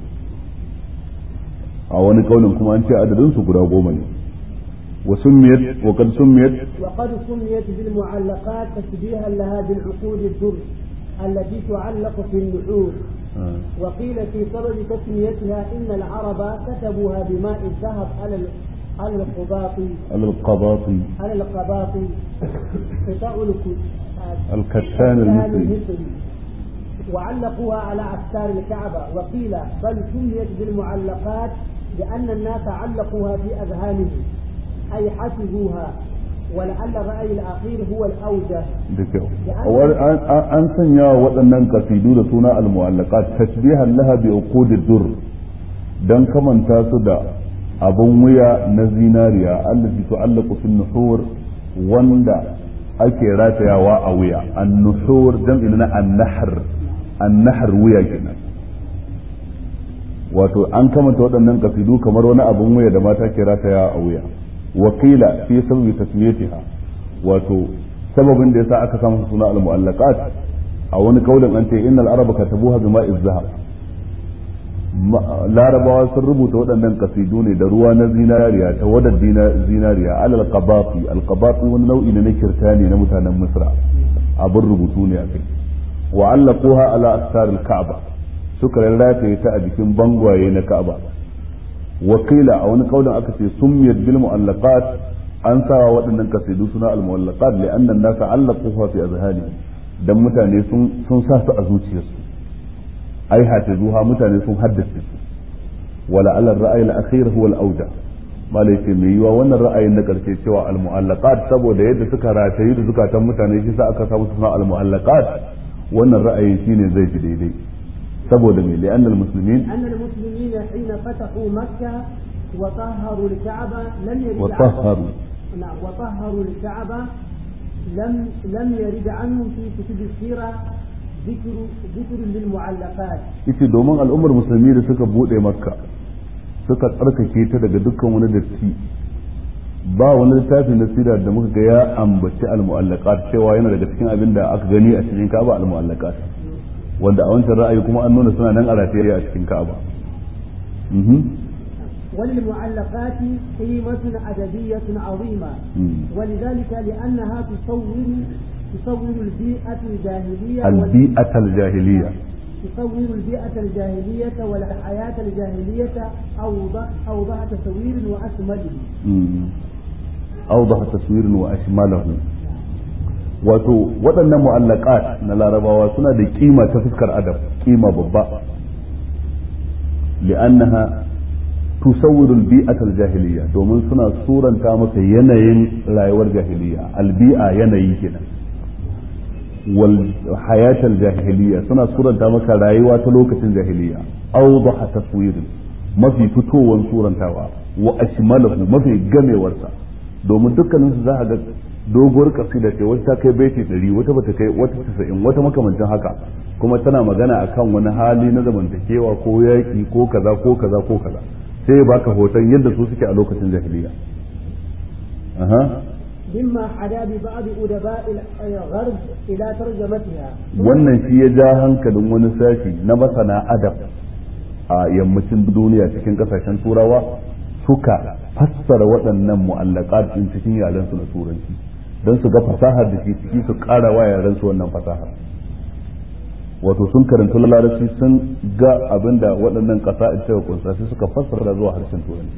a wani kaunin kuma an ce adadin su guda goma ne وسميت وقد سميت وقد سميت بالمعلقات تشبيها لها بالعقود الدر التي تعلق في النحور آه. وقيل في سبب تسميتها إن العرب كتبوها بماء الذهب على ال- على القباط على القباط على القباط قطع الك- الكتان المصري وعلقوها على أستار الكعبة وقيل بل سميت بالمعلقات لأن الناس علقوها في أذهانهم أي حفظوها ولعل الرأي الأخير هو الأوجه da kyau Wani an- an an sanya wa waɗannan kasidu da suna al-mu'allaqat tashbihan laha bi uqudid dur dan kamanta su da abun wuya na zinariya allati tu'allaqu fi nuhur wanda ake ratayawa a wuya an-nuhur jam'i na an-nahr an-nahr wuya kenan wato an kamanta waɗannan kasidu kamar wani abun wuya da mata ke ratayawa a wuya wakila fi sababi tasmiyatiha wato sababin da yasa aka samu suna al-mu'allaqat a wani kaulin an ce innal araba katabuha bima zahab larabawa sun rubuta waɗannan kasidu ne da ruwa na zinariya ta wadar zinariya alal qabafi al qabafi wani nau'i ne na kirtani na mutanen misra abin rubutu ne a kai wa allaquha ala astar al ka'ba suka rarrataye ta a jikin bangwaye na ka'aba wakila a wani kaulin aka ce summiyat bil mu'allaqat an sa waɗannan kasidu suna al mu'allaqat li anna an-nasa allaquha fi azhanihim dan mutane sun sun sa su a zuciyarsu ai hafizuha mutane sun haddace su wala ala ra'ayi al-akhir huwa al-awda malai ce mai yiwa wannan ra'ayin na karshe cewa al-mu'allaqat saboda yadda suka ratayi da zukatan mutane shi sa aka samu suna al-mu'allaqat wannan ra'ayin shine zai fi daidai saboda me li'anna al-muslimin أن المسلمين حين فتحوا مكة وطهروا الكعبة لم يرد وطهروا عنهم نعم وطهروا الكعبة لم لم يرد عنهم في كتب السيرة ذكر ذكر للمعلقات yace domin al'ummar musulmi da suka bude makka suka tsarkake ta daga dukkan wani datti ba wani littafi na sira da muka ga ya ambaci al-mu'allaqat cewa yana daga cikin abin da aka gani a cikin Ka'aba al-mu'allaqat wanda a wancan ra'ayi kuma an nuna suna nan a rataye a cikin Ka'aba mhm وللمعلقات قيمة أدبية عظيمة مم. ولذلك لأنها تصور تصور البيئة الجاهلية وال- البيئة الجاهلية تصور البيئة الجاهلية والحياة الجاهلية أوضح أوضح تصوير وأكمله مم. أوضح تصوير وأشمله wato waɗannan mu'allaqat na larabawa suna da kima ta fuskar adab kima babba li'annaha tusawwiru al-bi'ata al-jahiliyya domin suna suranta maka yanayin rayuwar jahiliya al-bi'a yanayi kenan wal hayatal jahiliya suna suranta maka rayuwa ta lokacin jahiliya awdaha taswirin mafi fitowar surantawa wa ashmalahu mafi gamewarsa domin dukkanin su za a ga doguwar kasida ce wata ta kai baiti ɗari wata bata kai wata tasa'in wata makamancin haka kuma tana magana akan wani hali na zamantakewa ko yaƙi ko kaza ko kaza ko kaza sai ya baka hoton yadda su suke a lokacin jahiliya aha مما حدا ببعض أدباء الغرب إلى ترجمتها wannan shi ya ja hankalin wani sashi na masana adab a yammacin duniya cikin kasashen turawa suka fassara waɗannan mu'allaqat din cikin yaren su na turanci don su ga fasahar da shi ciki su ƙara wa yaren su wannan fasahar wato sun karanta larabci sun ga abinda waɗannan ƙasa suka kunsa sai suka fassara zuwa harshen turanci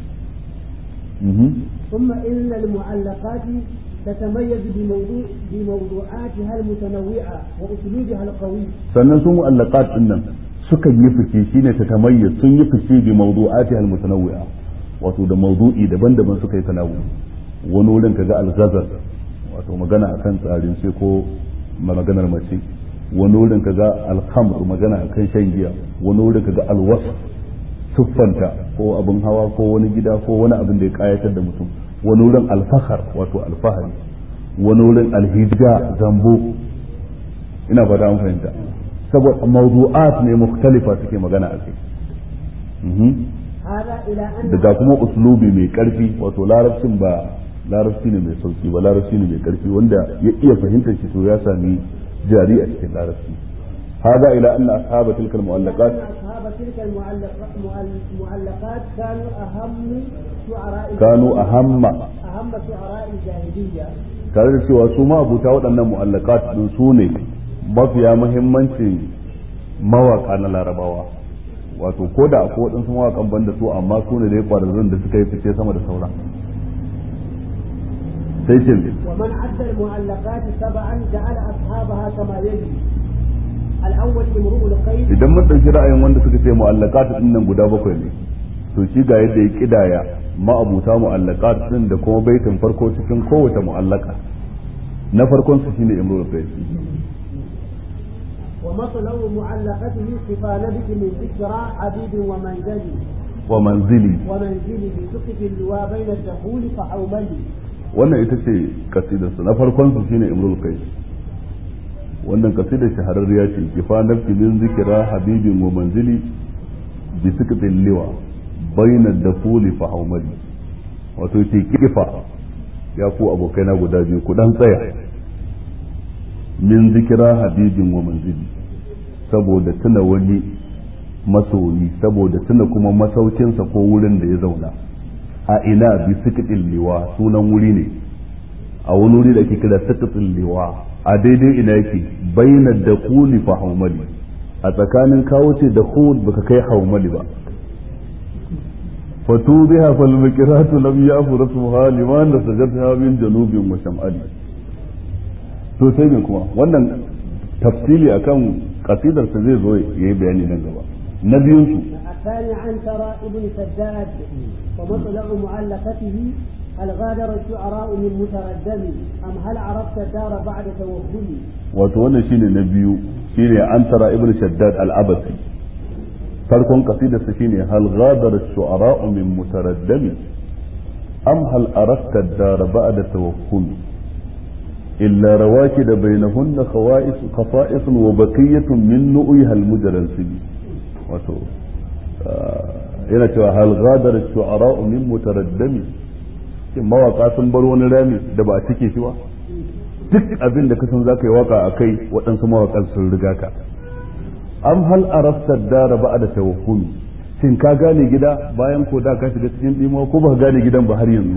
ثم إن المعلقات تتميز بموضوع بموضوعاتها المتنوعة وأسلوبها القوي. sannan su mu'allaqat din nan suka yi fice shine ta tamayyaz sun yi fice bi mawdu'atiha al-mutanawwi'a wato da mawdu'i daban-daban suka yi tanawu wani wurin kaga al-ghazal wato magana akan tsarin sai ko maganar mace wani wurin kaga al-khamr magana akan shan giya wani wurin kaga al-wasf siffanta ko abin hawa ko wani gida ko wani abin da ya kayatar da mutum wani wurin alfahar wato alfahari wani wurin alhijja zambo ina fata an fahimta saboda mawdu'at ne mukhtalifa suke magana a kai هذا إلى أن daga kuma uslubi mai karfi wato larabcin ba larabci ne mai sauki ba larabci ne mai karfi wanda ya iya fahimtar shi to ya sami jari a cikin larabci هذا إلى أن أصحاب تلك المعلقات أن أصحاب تلك المعلق- معل- المعلقات كانوا أهم شعراء كانوا أهم أهم شعراء الجاهلية tare da cewa su ma abuta waɗannan mu'allakat din su ne mafiya muhimmancin mawaka na larabawa wato ko da akwai waɗansu mawakan banda su amma su ne dai ƙwararrun da suka yi fice sama da sauran sai ce ومن عد المعلقات سبعا جعل أصحابها كما يلي الأول امرؤ القيس idan mun ɗauki ra'ayin wanda suka ce mu'allakat din nan guda bakwai ne to shi ga yadda ya kidaya ma'abuta mu'allakat din da kuma baitin farko cikin kowace mu'allaka na farkon su shine imrul qais ومطلع معلقته صفا نبت من ذكرى عبيد ومنزلي wa manzili ومنزله سقف اللواء بين الدخول فحوملي wannan ita ce kasidarsa na farkon su shine imrul qais wannan kasidar shahararriya ce kifa nafsi min zikira habibin wa manzili bi siktin liwa bayna dafuli fa haumali wato ce kifa ya ku abokai na guda biyu ku dan tsaya min zikira habibin wa manzili saboda tuna wani masoyi saboda tuna kuma masaukinsa ko wurin da ya zauna a ina bi sikitin liwa sunan wuri ne a wani wuri da ake kira sikitin liwa a daidai ina yake bayyana da kuli fa haumali a tsakanin kawo ce da hud baka kai haumali ba fatu biha fal miqratu lam yafu rasuha liman da sajadha min janubin wa shamali to sai me kuma wannan tafsili akan kasidar sa zai zo yayi bayani nan gaba na biyun su الثاني عنتر ابن سداد ومطلع معلقته هل غادر الشعراء من متردم أم هل عرفت الدار بعد توهمي wato wannan shine na biyu shine antara ibn shaddad al-abasi farkon qasidarsa shine hal ghadara ash-shu'ara min mutaraddami am hal arafta ad-dar ba'da tawakkul illa rawakid bainahunna khawa'is khafa'is wa baqiyatun min nu'iha al-mujarrasim wato yana cewa hal ghadara ash-shu'ara min mutaraddami shin mawaka sun bar wani rami da ba a cike shi ba duk abin da kasan za ka yi waka a kai waɗansu mawaƙan sun riga ka am hal arafta dara ba da tawakkuli shin ka gane gida bayan ko da ka shiga cikin ɗimo ko ba ka gane gidan ba har yanzu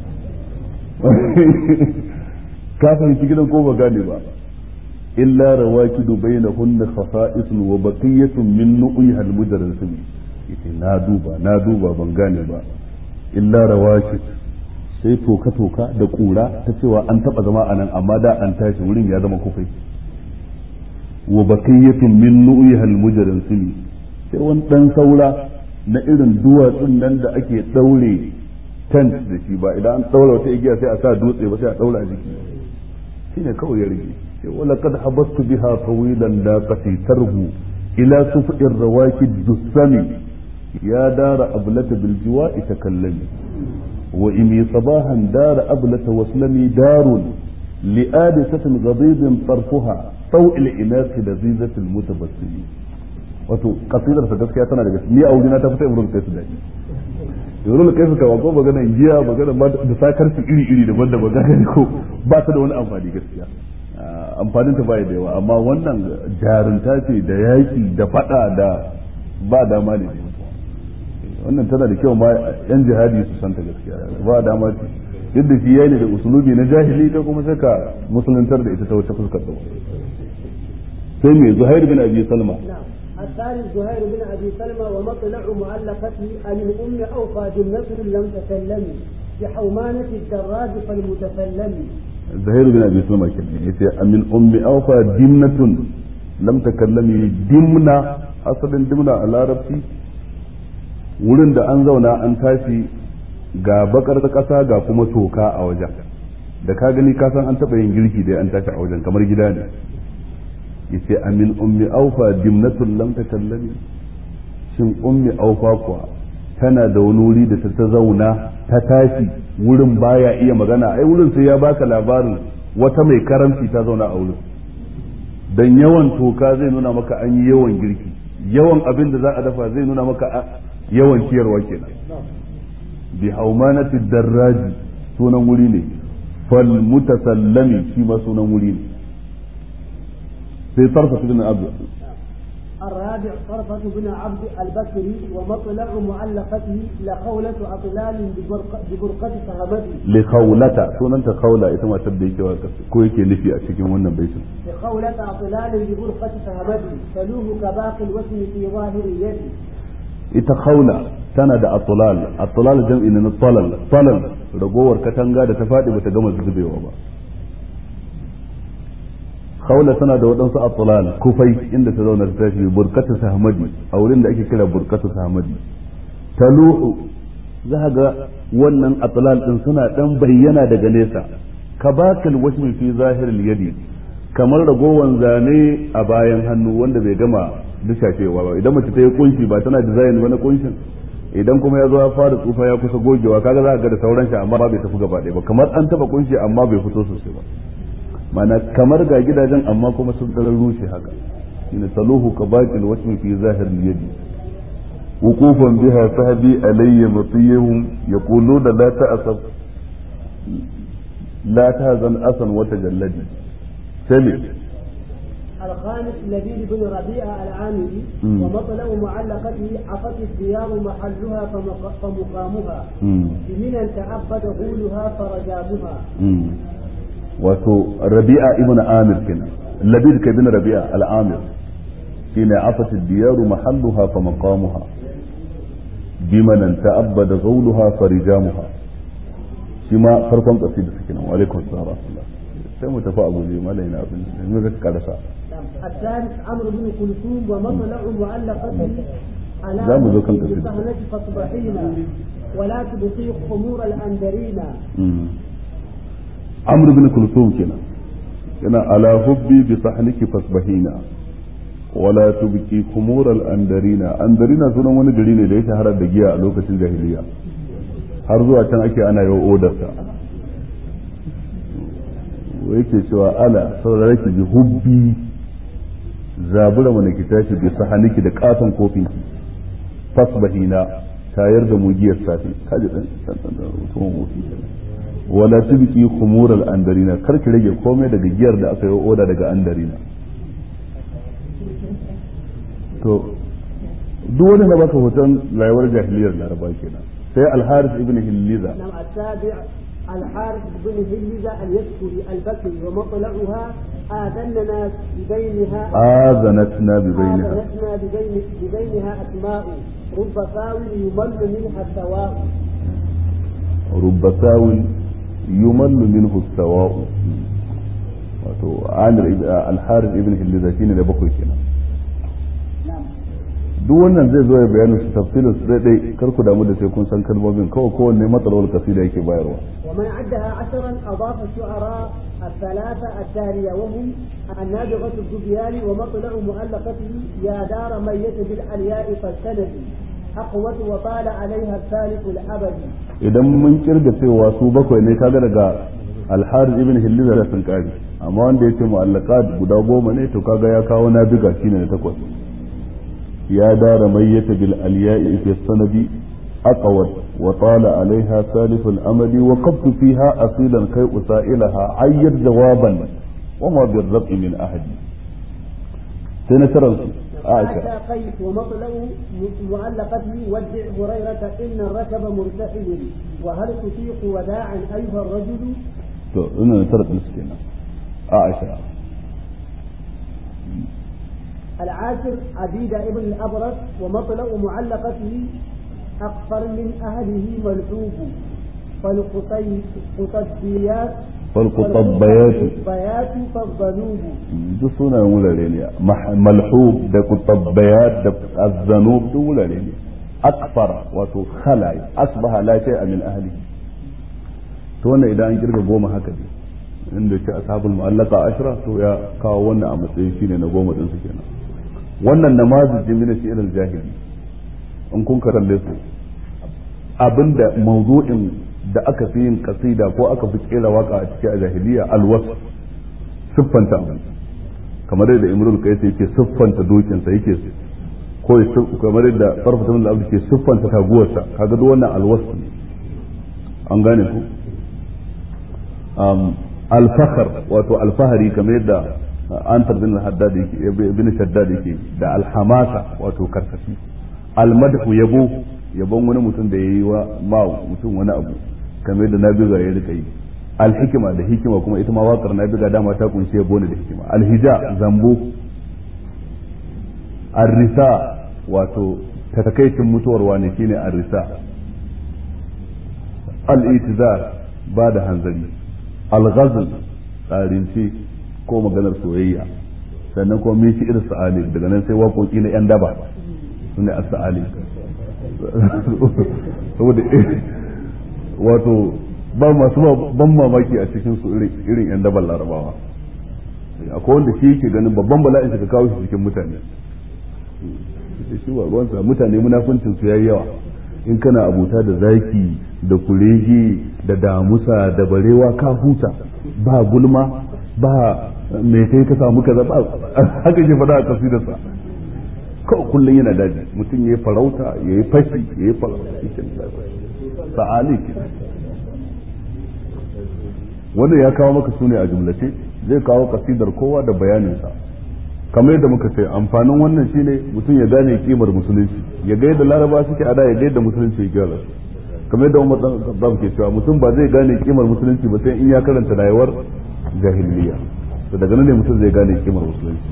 ka fahimci gidan ko ba gane ba illa rawakidu bainahunna khasa'isun wa baqiyatun min nu'iha al-mujarrasim yace na duba na duba ban gane ba illa rawakid sai toka-toka da ƙura ta cewa an taɓa zama a nan amma da an tashi wurin ya zama kufai wa bakiyyatun min nu'ihal mujarin sili sai wani ɗan saura na irin duwatsun nan da ake ɗaure tent da shi ba idan an ɗaura wata igiya sai a sa dutse ba sai a ɗaura a jiki shi ne kawai ya rage ولقد حبست بها طويلا لاقتي ترهو إلى سفء الرواكد الدسم يا دار أبلة بالجواء تكلمي وإمي صباحا دار أبلة واسلمي دار لآدسة غضيض طرفها طوء الإناث لذيذة المتبسم wato kasidar sa gaskiya tana daga ni a wurina ta fita imrul kaisu daɗi imrul kaisu ka wako magana giya magana da sakar su iri iri daban daban ga ko ba ta da wani amfani gaskiya amfanin ta bai da yawa amma wannan jarunta ce da yaki da fada da ba dama ne wannan tana da kyau ma yan jihadi su santa gaskiya ba dama ce duk da shi yayi ne da usulubi na jahili ta kuma sai ka musuluntar da ita ta wata fuskar da sai mai zuhair bin abi salma الثاني زهير بن ابي سلمى ومطلع معلقته عن ام اوفى بالنصر لم تكلم بحومانة الدراج فالمتسلم زهير بن ابي سلمى كان يتي من ام اوفى دمنة لم تكلمي دمنة اصلا دمنة a larabci wurin da an zauna an tashi ga bakar kasa ga kuma toka a wajen da ka gani ka san an taɓa yin girki da an tashi a wajen kamar gida ne yace amin ummi aufa dimnatul lam takallami shin ummi aufa kuwa tana da wani wuri da ta zauna ta tashi wurin baya iya magana ai wurin sai ya baka labarin wata mai karamci ta zauna a wurin dan yawan toka zai nuna maka an yi yawan girki yawan abin da za a dafa zai nuna maka yawan ciyarwa kenan bi haumanati darraji sunan wuri ne fal mutasallami shi ma sunan wuri ne في طرفة بن عبد الرابع طرفة بن عبد البكري ومطلع معلقته لخولة أطلال ببرقة فهمته لخولة سون أنت خولة إذا تبدي كويك نفي أشكي من بيت لخولة أطلال ببرقة فهمته تلوه كباقي الوسم في ظاهر يده ita khawla tana da atulal atulal jam'i na talal talal ragowar katanga da ta faɗi bata gama zubewa ba khawla tana da waɗansu atulal kufai inda ta zauna ta tashi burkatu sahmadi a wurin da ake kira burkatu sahmadi taluhu za ga wannan atulal din suna dan bayyana daga nesa kabakal washmi fi zahiril yadi kamar ragowan zane a bayan hannu wanda bai gama dishashewa ba idan mace ta yi kunshi ba tana design wani kunshin idan kuma ya zo ya fara tsufa ya kusa gogewa kaga za ga da sauran shi amma bai tafi gaba ɗaya ba kamar an taba kunshi amma bai fito sosai ba mana kamar ga gidajen amma kuma sun ɗarar rushe haka shine taluhu kabaqil wasmi fi zahir yadi وقوفا بها صحبي علي مطيهم يقولون لا تأسف لا تهزن أسا وتجلدي سلم الخامس لبيد بن ربيعة العامري مم. ومطلع معلقته عفت الديار محلها فمق- فمقامها مم. بمنى تعبد غولها فرجامها مم. wato rabi'a ibn amir kenan labid ka bin rabi'a al-amir shine afat diyaru mahalluha fa maqamuha biman ta'abbada zawluha fa rijamuha shi ma farkon kasida suke nan wa alaikum assalam wa rahmatullah sai mu tafi abu ne malai na abin da mu ga karasa الثالث عمرو بن كلثوم ومطلع معلقته على لا مذوقاً كثير. بسهنة فاصبحين ولا تبقي خمور الأندرين Mm. amr bin kulsum kenan yana ala hubbi bi sahniki fasbahina wala tubki kumur al andarina andarina sunan wani gari ne da ya shahara da giya a lokacin jahiliya har zuwa can ake ana yau odarsa wa yake cewa ala saurare ki bi hubbi zabura mana ki tashi bi sahniki da katon kofin ki fasbahina tayar da mu giyar safi kaji dan dan dan mutum wofi wala tubqi khumur al andarina kar ki rage komai daga giyar da aka yi oda daga andarina to duk wanda na baka hoton rayuwar jahiliyar laraba kenan sai al haris ibn hilliza نعم السابع الحارث بن هلزة اليسكري البكري ومطلعها آذننا ببينها azanatna bi bainaha آذنتنا ببين ببينها أسماء رب فاول يمل منها السواء rubba sawin yumallu minhu sawa'u wato amir al haris ibn hilliza shine da bakwai kenan نعم duk wannan zai zo ya bayanin su tafsirin su daidai kar ku damu da sai kun san kalmomin kawai kowanne matsalolin kasida yake bayarwa ومن عدها عشرا أضاف الشعراء الثلاثة التالية وهم النابغة الزبيان ومطلع مؤلفته يا دار ميت بالألياء فاستندي أقوت وطال عليها الثالث الأبدي idan mun kirga cewa su bakwai ne kaga daga alharis ibn hilliza da sun kare amma wanda yace mu'allaqat guda goma ne to kaga ya kawo nabiga shine na takwas ya dara mayyata bil alya'i fi sanadi aqwat wa tala alaiha salif al amali wa qabtu fiha asilan kai usailaha ayyad jawaban wa ma bir rab'i min ahadi sai na taransu عائشة قيس ومطلع مؤلقته ودع هريرة إن الركب مرتحل وهل تطيق وداعا أيها الرجل to ina na tarar su kenan Aisha العاشر عبيد ابن الأبرص ومطلع معلقته أكثر من أهله ملحوب فالقطبيات فالقطبيات فالقطبيات فالذنوب duk sunayen wurare ne malhub da kutabbayat da azzanub duk wurare ne akfar wato khalai asbaha la shay'a min ahli to wannan idan an kirga goma haka ne inda ce ashabul mu'allaqa ashra to ya kawo wannan a matsayin shine na goma din su kenan wannan namazin min shi'r al-jahili in kun kalle su abinda mawdu'in da aka fi yin kasida ko aka fi kera waka a cikin jahiliya alwas siffanta abin kamar yadda imrul qais yake siffanta dokinsa yake ko kamar yadda farfata min al ke siffanta taguwarsa kaga duk wannan alwas ne an gane ku alfahar wato alfahari kamar yadda an bin haddad yake bin shaddad yake da alhamasa wato karkashi almadhu yabo yabon wani mutum da yayi wa ma mutum wani abu kamar yadda nabiga ya rika yi alhikima da hikima kuma ita ma waƙar nabiga dama ta kunshi yabo ne da hikima alhija zambo arrisa wato takaicin mutuwar wani shine arrisa al-itizar ba da hanzari al-ghazl tsarince ko maganar soyayya sannan kuma min shi'ir sa'ali daga nan sai waƙoƙi na yan daba sune as-sa'ali saboda wato ba masu ban mamaki a cikin su irin yan daban larabawa akwai wanda shi yake ganin babban bala'in shi ka kawo shi cikin mutane shi ba ruwansa mutane munafuncin su yayi yawa in kana abuta da zaki da kurege da damusa da barewa ka huta ba gulma ba mai kai ka samu kaza ba haka ke faɗa a kasidarsa kawai kullum yana daji mutum ya yi farauta ya yi fashi ya yi farauta sa'ali ke wanda ya kawo maka sune a jumlace zai kawo kasidar kowa da bayaninsa kamar yadda muka ce amfanin wannan shine mutum ya gane kimar musulunci ya ga yadda laraba suke ada ya ga yadda musulunci ya gyara su kamar yadda Umar dan Khattab ke cewa mutum ba zai gane kimar musulunci ba sai in ya karanta rayuwar jahiliya to daga nan ne mutum zai gane kimar musulunci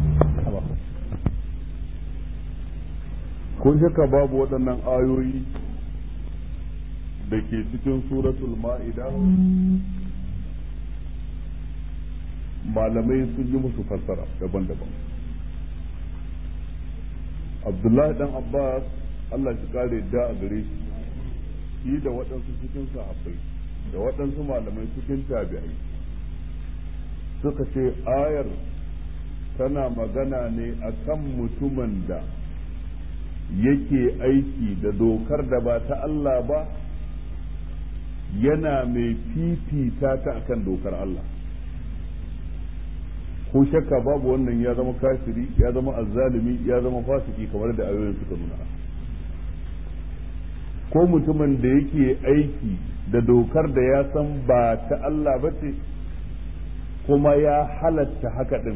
ko shakka babu waɗannan ayoyi da ke cikin suratul ma'ida malamai sun yi musu fassara daban-daban abdullahi dan abbas allah shi kare da a gare shi shi da waɗansu cikin sahabbai da waɗansu malamai cikin tabi'ai suka ce ayar tana magana ne akan mutumin da yake aiki da dokar da ba ta Allah ba yana mai fifita ta akan dokar Allah ko shakka babu wannan ya zama kafiri ya zama azzalimi ya zama fasiki kamar da ayoyin suka nuna ko mutumin da yake aiki da dokar da ya san ba ta Allah ba ce kuma ya halatta haka din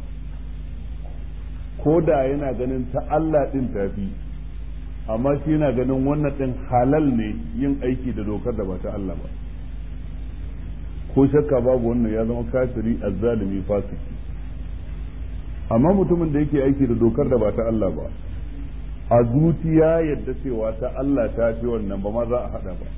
ko da yana ganin ta Allah din tafi amma shi yana ganin wannan din halal ne yin aiki da dokar da ba ta Allah ba ko shakka babu wannan ya zama kafiri azzalimi fasiki amma mutumin da yake aiki da dokar da ba ta Allah ba a zuciya yadda cewa ta Allah ta fi wannan ba ma za a hada ba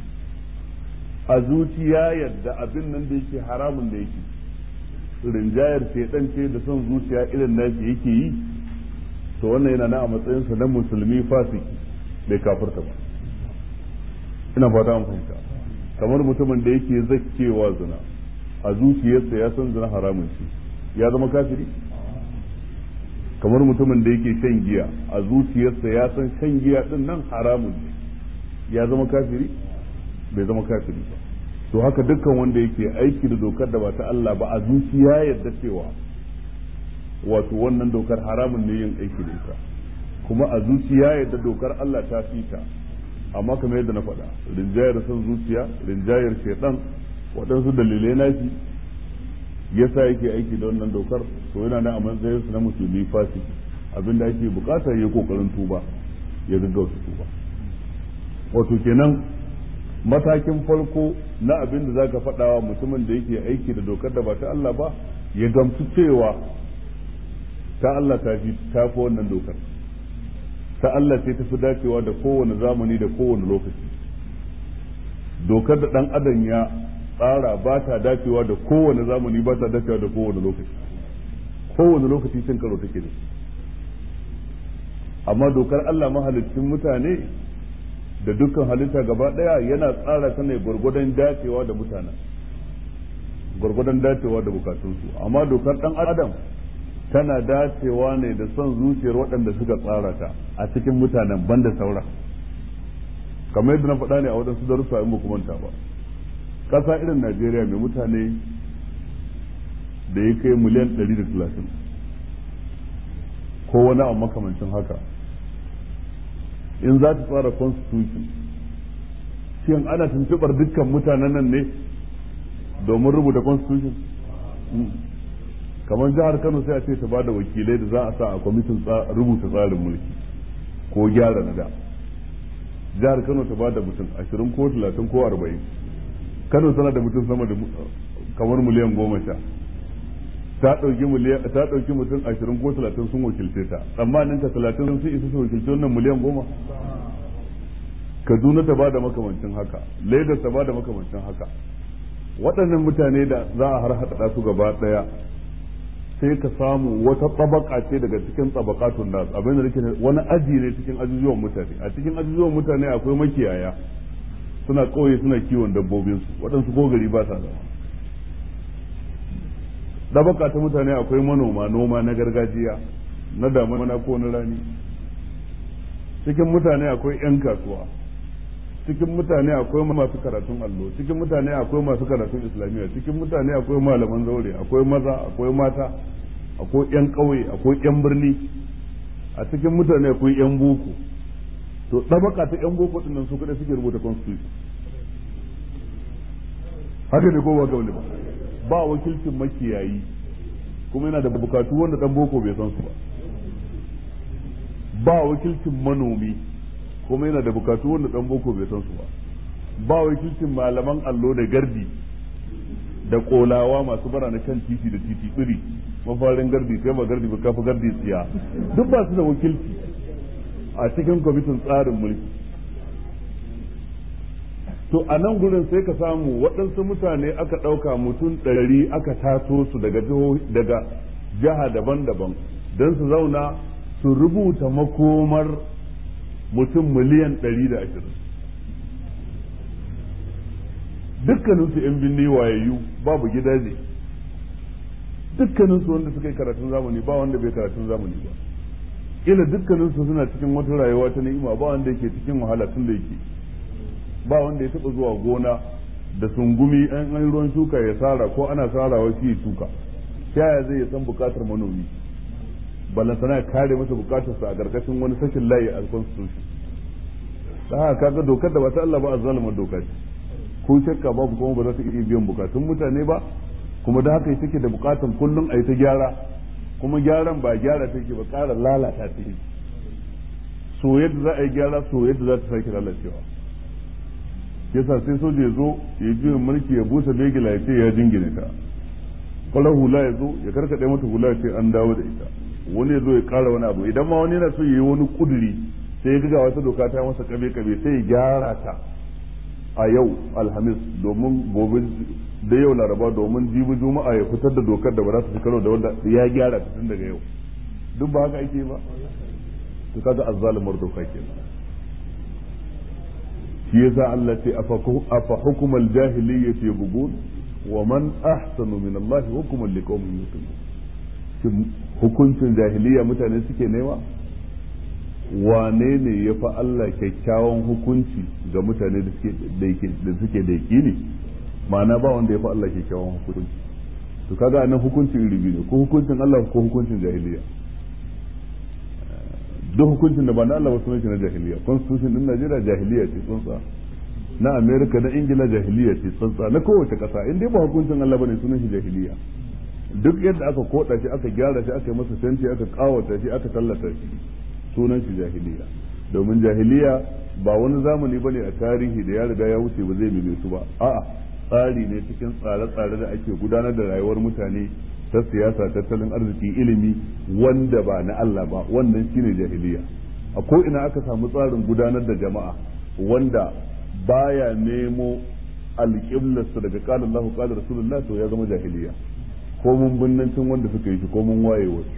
a zuciya yadda abin nan da yake haramun da yake rinjayar shaidan ce da son zuciya irin nashi yake yi to wannan yana na a matsayinsa na musulmi fasiki bai kafirta ba ina fata an fahimta kamar mutumin da yake zakkewa zina a zuciyarsa ya san zina haramun shi ya zama kafiri kamar mutumin da yake shan giya a zuciyarsa ya san shan giya din nan haramun ne ya zama kafiri bai zama kafiri ba to haka dukkan wanda yake aiki da dokar da ba ta Allah ba a zuciya yadda cewa wato wannan dokar haramun ne yin aiki da ita kuma a zuciya yadda dokar Allah ta fita amma kamar yadda na faɗa rinjayar son zuciya rinjayar shaitan waɗansu dalilai nashi yasa yake aiki da wannan dokar to yana nan a matsayin su na musulmi fasiki abinda ake bukata ya kokarin tuba ya gaggauta tuba wato kenan matakin farko na abin da zaka faɗa wa mutumin da yake aiki da dokar da ba ta Allah ba ya gamsu cewa ta Allah ta fi ta fi wannan dokar ta Allah ce ta fi dacewa da kowane zamani da kowane lokaci dokar da ɗan adam ya tsara ba ta dacewa da kowane zamani ba ta dacewa da kowane lokaci kowane lokaci cin karo take da amma dokar Allah mahalicin mutane da dukkan halitta gaba daya yana tsara ta ne gwargwadon dacewa da mutanen gwargwadon dacewa da bukatunsu amma dokar dan adam tana dacewa ne da son zuciyar waɗanda suka tsara ta a cikin mutanen banda saura kamar yadda na faɗa ne a waɗansu darussa in ba manta ba ƙasa irin najeriya mai mutane da ya kai miliyan 130 ko wani abu makamancin haka in za ta tsara constitution shin ana tuntubar dukkan mutanen nan ne domin rubuta constitution kamar jihar kano sai a ce ta ba da wakilai da za a sa a kwamitin rubuta tsarin mulki ko gyara na da jihar kano ta ba da mutum ashirin ko talatin ko arba'in kano tana da mutum sama da kamar miliyan goma sha ta ɗauki ta ɗauki mutum ashirin ko talatin sun wakilce ta tsammanin ta talatin sun isa su wakilce wannan miliyan goma kaduna ta bada makamancin haka lagos ta bada makamancin haka waɗannan mutane da za a har haɗa su gaba ɗaya sai ka samu wata tsabaka ce daga cikin tsabakatun da abin da nake wani aji ne cikin ajujuwan mutane a cikin ajujuwan mutane akwai makiyaya suna ƙauye suna kiwon dabbobinsu waɗansu ko gari ba sa zama dabaka ta mutane akwai manoma noma na gargajiya na damana ko na rani cikin mutane akwai 'yan kasuwa cikin mutane akwai masu karatun allo cikin mutane akwai masu karatun islamiyya cikin mutane akwai malaman zaure akwai maza akwai mata akwai 'yan ƙauye akwai 'yan birni a cikin mutane akwai 'yan boko to dabaka ta 'yan boko ɗin nan su kaɗai suke rubuta constitution haka ne ko ba ga ba ba wakilcin makiyayi kuma yana da bukatu wanda dan boko bai san su ba ba wakilcin manomi kuma yana da bukatu wanda dan boko bai san su ba ba wakilcin malaman allo da gardi da kolawa masu bara na kan titi da titi iri mafarin gardi kai ba gardi ba kafa gardi tsiya duk ba su da wakilci a cikin kwamitin tsarin mulki to a nan gurin sai ka samu waɗansu mutane aka ɗauka mutum ɗari aka taso su daga daga jiha daban-daban don su zauna su rubuta makomar mutum miliyan ɗari da ashirin dukkaninsu 'yan binne wayayyu babu gidaje dukkaninsu wanda suka yi karatun zamani ba wanda bai karatun zamani ba ila dukkaninsu suna cikin wata rayuwa ta ni'ima ba wanda yake cikin wahala tun da yake ba wanda ya taba zuwa gona da sungumi an an ruwan shuka ya sara ko ana sarawa shi ya shuka ta yaya zai san bukatar manomi balantana ya kare masa bukatarsa a karkashin wani sashin layi a constitution ta haka kaga dokar da ba ta Allah ba a zalimar doka ce ko shakka babu kuma ba za ta iya biyan bukatun mutane ba kuma da haka take da bukatan kullum a yi ta gyara kuma gyaran ba gyara take ba ƙara lalata ta so yadda za a yi gyara so yadda za ta sake lalacewa yasa sai soja ya zo ya ji mulki ya busa begila ya ce ya jingine ta kwalar hula ya zo ya karkaɗe mata hula ya ce an dawo da ita wani ya zo ya ƙara wani abu idan ma wani yana so ya yi wani kuduri sai ya ga wata doka ta masa kabe kabe sai ya gyara ta a yau alhamis domin gobe da yau laraba domin jibi juma'a ya fitar da dokar da ba za su ci karo da wanda ya gyara ta tun daga yau duk ba haka ake ba to kaga azzalimar doka kenan shi yasa Allah ce afa hukumal jahiliyyati yabghun wa man ahsanu min Allah hukuman liqaumin yuqinun hukuncin jahiliya mutane suke nema wane ne ya fi Allah kyakkyawan hukunci ga mutane da suke da yaƙini ma'ana ba wanda ya fi Allah kyakkyawan hukunci to kaga nan hukuncin iri biyu ne ko hukuncin Allah ko hukuncin jahiliya duk hukuncin da ba na Allah ba sunan shi na jahiliya constitution din Najeriya jahiliya ce tsuntsa na America na Ingila jahiliya ce tsuntsa na kowace kasa in dai ba hukuncin Allah bane sunan shi jahiliya duk yadda aka koda shi aka gyara shi aka yi masa fenti aka kawata shi aka tallata shi sunan shi jahiliya domin jahiliya ba wani zamani bane a tarihi da ya riga ya wuce ba zai mime su ba a'a tsari ne cikin tsare-tsare da ake gudanar da rayuwar mutane ta siyasa tattalin arziki ilimi wanda ba na Allah ba wannan shine jahiliya a ko ina aka samu tsarin gudanar da jama'a wanda baya nemo alƙiblarsa daga qala Allah qala Rasulullah to ya zama jahiliya ko mun binnancin wanda suka yi shi ko mun waye wasu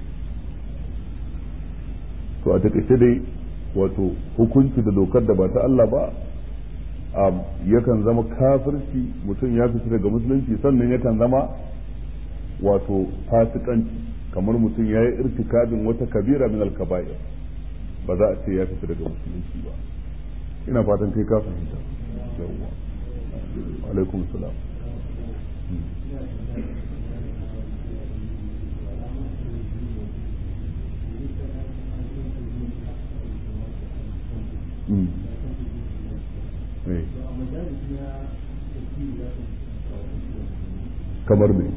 to a takaice dai wato hukunci da dokar da ba ta Allah ba yakan zama kafirci mutum ya fita daga musulunci sannan yakan zama wato fasikanci kamar mutum ya yi irtikabin wata kabira min alkaba'ir ba za a ce ya fita daga musulunci ba ina fatan kai ka fahimta yawwa alaikum salam kamar me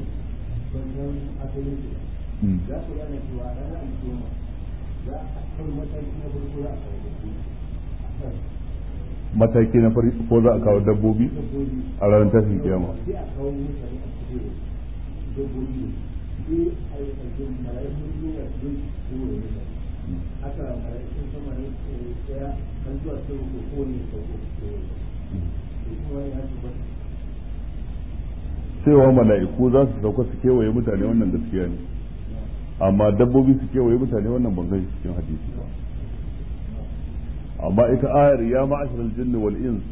za ku gane cewa ranar alkiyama za a kan mataki na farko za a kawo mataki na farko za a kawo dabbobi a ranar tashin kiyama sai a kawo mutane a cikin dabbobi sai a yi ƙarfin mala'ikun duniya su zai kowa da mutane haka mala'ikun sama ne ɗaya kan zuwa sai ko kowane ya sauko kuma ya tabbata cewa mala'iku za su sauka su kewaye mutane wannan gaskiya ne amma dabbobi su kewaye mutane wannan ban gani cikin hadisi ba amma ita ayar ya ma'ashar jinni wal ins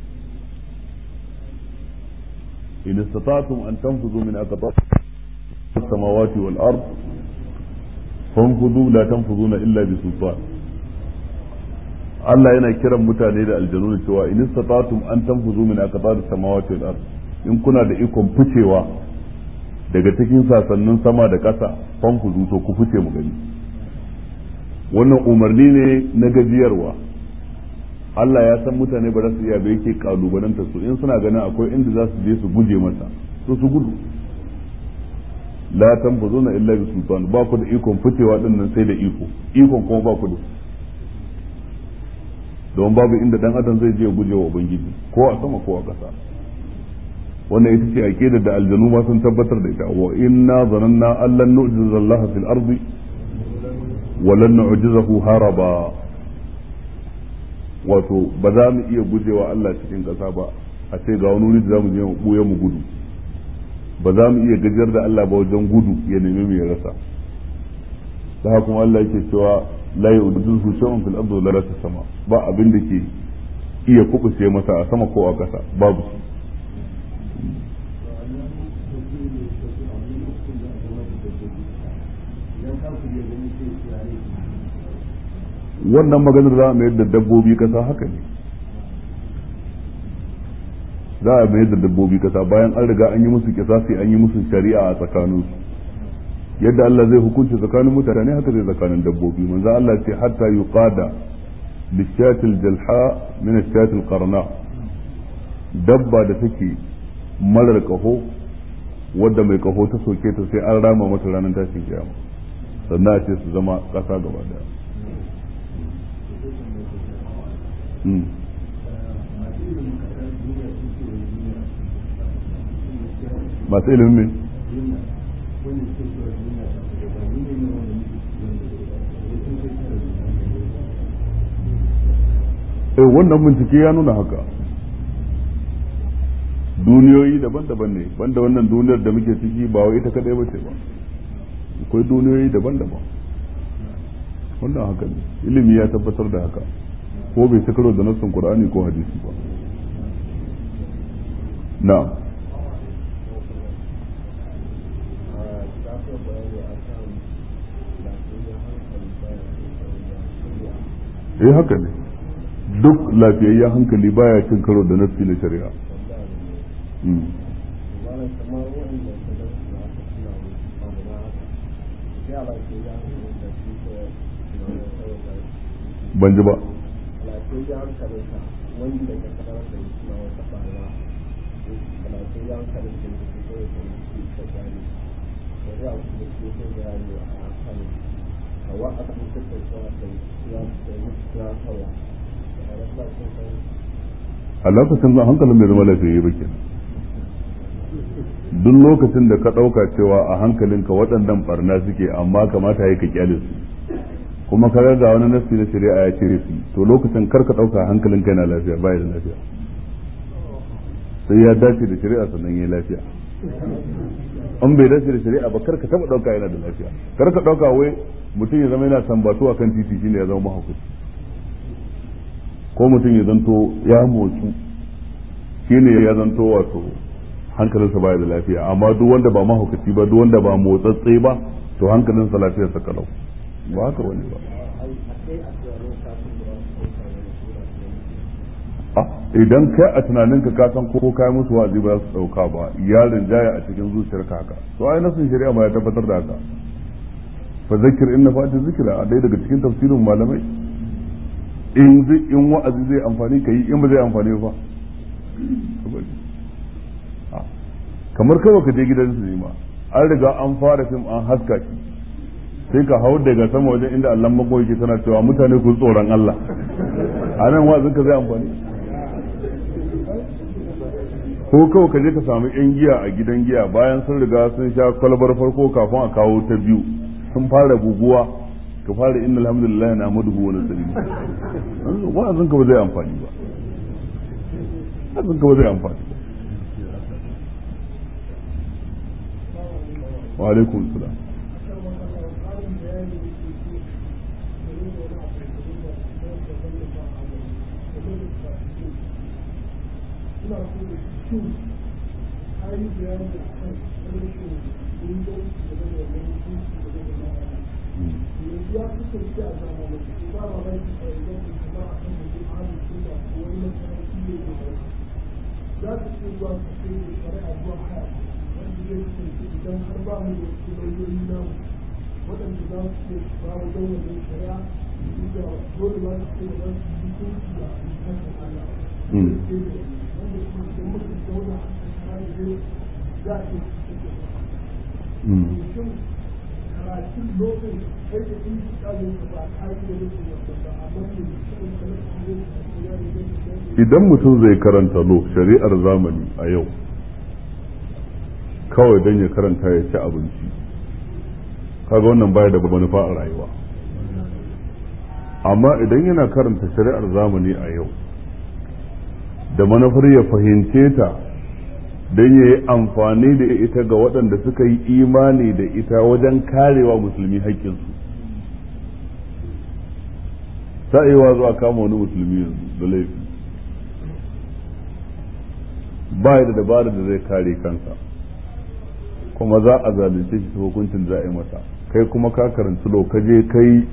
in istata'tum an tanfuzu min aqtab as-samawati wal ard fanfuzu la tanfuzuna illa bi sultan Allah yana kiran mutane da aljanu cewa in istata'tum an tanfuzu min aqtab as-samawati wal ard in kuna da ikon ficewa daga cikin sasannin sama da ƙasa fanfuzu to ku fice mu gani wannan umarni ne na gajiyarwa Allah ya san mutane ba za su iya ba yake kalubalanta su in suna ganin akwai inda za su je su guje masa to su gudu la tanfuzuna illa bi sultan ba ku da ikon ficewa din nan sai da iko ikon kuma ba ku da don babu inda dan adam zai je guje wa ubangiji ko a sama ko a ƙasa wannan ita ce aqidar da aljanu ma sun tabbatar da ita wa inna zananna allan nu'jiza Allah fil ardi wa lan nu'jizahu haraba wato ba za mu iya gujewa Allah cikin ƙasa ba a ce ga wani wuri da za mu je mu buya mu gudu ba za mu iya gajiyar da Allah ba wajen gudu ya nemi mu ya rasa da haka kuma Allah yake cewa la yu'jizu shay'un fil ardi wa la fis sama ba abin da ke iya kubuce masa a sama ko a ƙasa babu shi wannan maganar za a mayar da dabbobi kasa haka ne za a mayar da dabbobi kasa bayan an riga an yi musu kisasi an yi musu shari'a a tsakaninsu yadda Allah zai hukunci tsakanin mutane haka zai tsakanin dabbobi manzo Allah ce hatta yuqada lishatil jalha min ashatil qarna dabba da take marar kaho wadda mai kaho ta soke ta sai an rama mata ranar tashin kiyama sannan a ce su zama kasa gaba daya masu ilimin ne eh wannan bincike ya nuna haka duniyoyi daban-daban ne banda wannan duniyar da muke ciki ba wai ita kadai bace ba akwai duniyoyi daban-daban wannan haka ne ilimi ya tabbatar da haka ko bai ci karo da nassin qur'ani ko hadisi ba na'am eh haka ne duk lafiyayyen hankali baya cin karo da nassi na shari'a ban ji ba a lokacin zan hankalin mai zama lafiyayye ba kenan duk lokacin da ka ɗauka cewa a hankalinka waɗannan barna suke amma kamata ya ka kyale su kuma ka ga wani nasi na shari'a ya cire su to lokacin kar ka ɗauka hankalinka yana lafiya baya da lafiya sai ya dace da shari'a sannan ya lafiya an bai dace da shari'a ba kar ka taɓa ɗauka yana da lafiya kar ka ɗauka wai mutum ya zama yana sambatu a kan titi shine ya zama mahaukaci ko mutum ya zanto ya motsu shine ya zanto wato hankalinsa baya da lafiya amma duk wanda ba mahaukaci ba duk wanda ba motsatse ba to hankalinsa lafiyarsa kalau ba haka wani ba idan kai a tunaninka ka san ko kai musu wa'azi ba su dauka ba yarin jaya a cikin zuciyarka haka to ai nasin shari'a ma ya tabbatar da haka fa zakir inna fa'ati zikra a dai daga cikin tafsirin malamai in zai in wa'azi zai amfani kai in ba zai amfani ba kamar kawai ka je gidan sinima an riga an fara fim an haska shi sai ka hau daga sama wajen inda Allah mako yake tana cewa mutane ku tsoron Allah a nan wa'azin ka zai amfani ko kawai ka je ka samu yan giya a gidan giya bayan sun riga sun sha kwalbar farko kafin a kawo ta biyu sun fara guguwa ka fara inna alhamdulillah na maduhu wani sani wa'azin ka ba zai amfani ba wa'azin ka ba zai amfani ba wa alaikum salam za su ce zuwa su ce shari'a zuwa haya wanda zai kasance idan har ba mu da su lauyoyi na waɗanda za su ce ba mu don wajen shari'a da dole ba su ce da za su yi hukunci da hukuncin Allah. Wanda kuma idan muka zauna a shara da zai za a ce shin karatun lokacin kai da in su kalin ka ba ka yi da nufin wanda ba amma ne shi ne kamar su ne idan mutum zai karanta lo shari'ar zamani a yau kawai don ya karanta ya ci abinci kaga wannan baya da manufa a rayuwa amma idan yana karanta shari'ar zamani a yau da manufar ya fahimce ta don ya yi amfani da ita ga waɗanda suka yi imani da ita wajen karewa musulmi haƙƙinsu sa'iwa zuwa kama wani musulmi yanzu da laifi ba da dabarar da zai kare kansa kuma za a zalunce shi ta hukuncin za a yi masa kai kuma ka karanci lokaje kai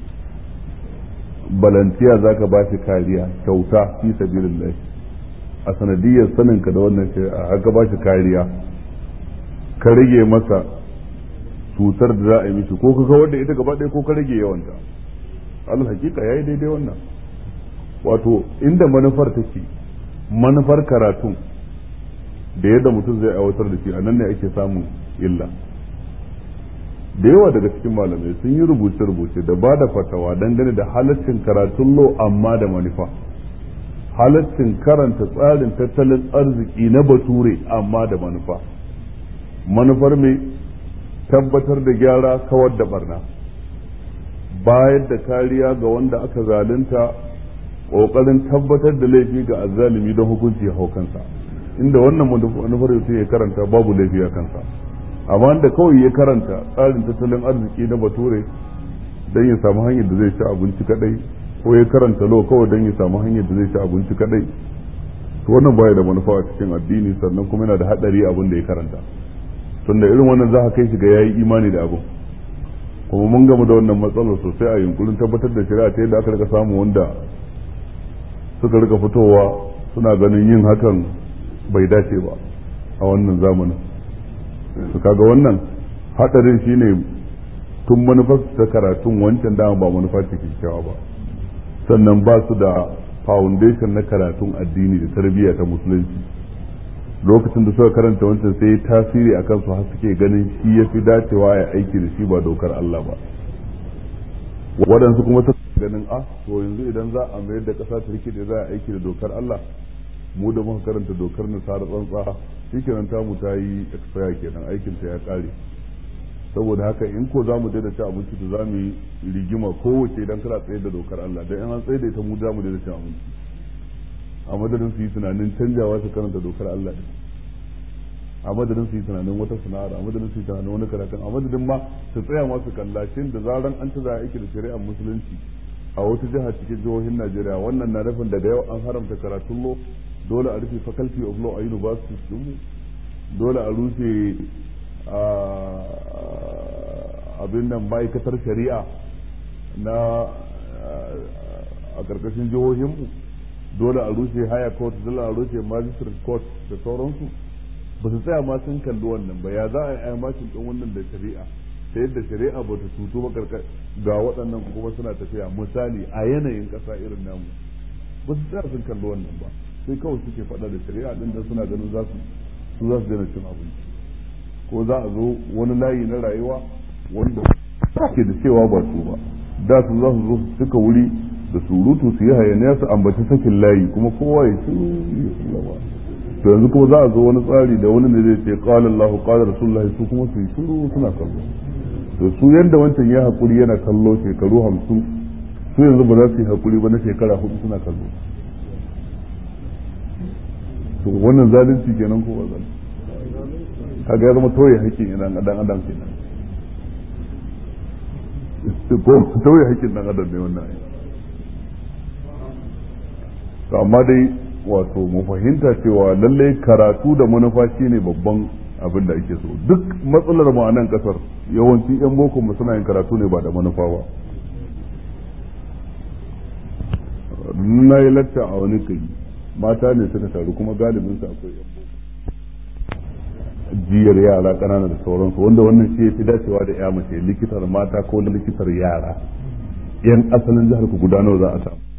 balantiya za ka ba shi kariya kyauta fi sabilillah a sanadiyar saninka da wannan shari'a haka ba shi kariya ka rage masa cutar da za a yi mishi ko ka kawar da ita gaba ɗaya ko ka rage yawanta al hakika yayi daidai wannan wato inda manufar take manufar karatun da yadda mutum zai aiwatar da shi a nan ne ake samun illa da yawa daga cikin malamai sun yi rubuce-rubuce da ba da fatawa dangane da halaccin karatun lo amma da manufa halaccin karanta tsarin tattalin arziki na bature amma da manufa manufar mai tabbatar da gyara kawar da barna bayar da kariya ga wanda aka zalunta ƙoƙarin tabbatar da laifi ga azzalimi don hukunci ya hau kansa inda wannan manufar mutum ya karanta babu laifi a kansa amma da kawai ya karanta tsarin tattalin arziki na bature don ya samu hanyar da zai ci abinci kadai ko ya karanta lo kawai don ya samu hanyar da zai ci abinci kadai to wannan baya da manufa a cikin addini sannan kuma yana da hadari abin da ya karanta tunda irin wannan za ka kai shi ga yayi imani da abin kuma mun gama da wannan matsalar sosai a yunkurin tabbatar da shari'a ta yadda aka rika samu wanda suka rika fitowa suna ganin yin hakan bai dace ba a wannan zamanin su kaga wannan hadarin shine tun manufar ta karatun wancan dama ba manufa ce kyakkyawa ba sannan ba su da foundation na karatun addini da tarbiyya ta musulunci lokacin da suka karanta wancan sai tasiri akan su har suke ganin shi ya fi dacewa ya aiki da shi ba dokar Allah ba waɗansu kuma ta ganin a to yanzu idan za a mayar da ƙasa ta rike da za a aiki da dokar Allah mu da muka karanta dokar nasara tsantsa shikenan ta mu ta yi expire kenan aikin ta ya kare saboda haka in ko za mu daina ci abinci da za mu yi rigima kowace idan kana tsaye da dokar Allah dan in an tsaye da ita mu za mu daina cin abinci a madadin su yi tunanin canjawa su karanta dokar Allah din a madadin su yi tunanin wata sana'ar a madadin su yi tunanin wani karatun a madadin ma su tsaya masu kallashin da zaran an ta za aiki da shari'ar musulunci a wata jiha cikin jihohin Najeriya wannan na nufin daga yau an haramta karatun lo dole a rufe faculty of law a university din dole a rufe abin nan ma'aikatar shari'a na a ƙarƙashin jihohinmu dole a rushe haya court dole a rushe magistrate court da sauransu ba su tsaya ma sun kalli wannan ba ya za a yi mashin ɗin wannan da shari'a ta yadda shari'a ba ta tutu ba ga waɗannan kuma suna tafiya misali a yanayin ƙasa irin namu ba su tsaya sun kalli wannan ba sai kawai suke faɗa da shari'a ɗin da suna ganin za su su za su daina cin abinci ko za a zo wani layi na rayuwa wanda ke da cewa ba su ba da su za su zo su cika wuri da surutu su yi hayaniya su ambaci sakin layi kuma kowa ya ci to yanzu kuma za a zo wani tsari da wani ne zai ce qala Allahu qala Rasulullahi su kuma su yi shiru suna kallo to su yanda wancan ya hakuri yana kallo shekaru hamsin su yanzu ba za su yi hakuri ba na shekara hudu suna kallo to wannan zalunci kenan ko ba zalunci kaga ya zama toye haƙƙin idan adam adam kenan ko toye haƙƙin dan adam ne wannan to amma dai wato mu fahimta cewa lallai karatu da manufa shine babban abin da ake so duk matsalar mu a nan kasar yawanci yan boko mu suna yin karatu ne ba da manufa ba na yi latta a wani kai mata ne suka taru kuma galibin su akwai yan boko jiyar yara ƙanana da sauransu wanda wannan shi ya fi dacewa da ya mace likitar mata ko likitar yara yan asalin jihar ku gudanar za a samu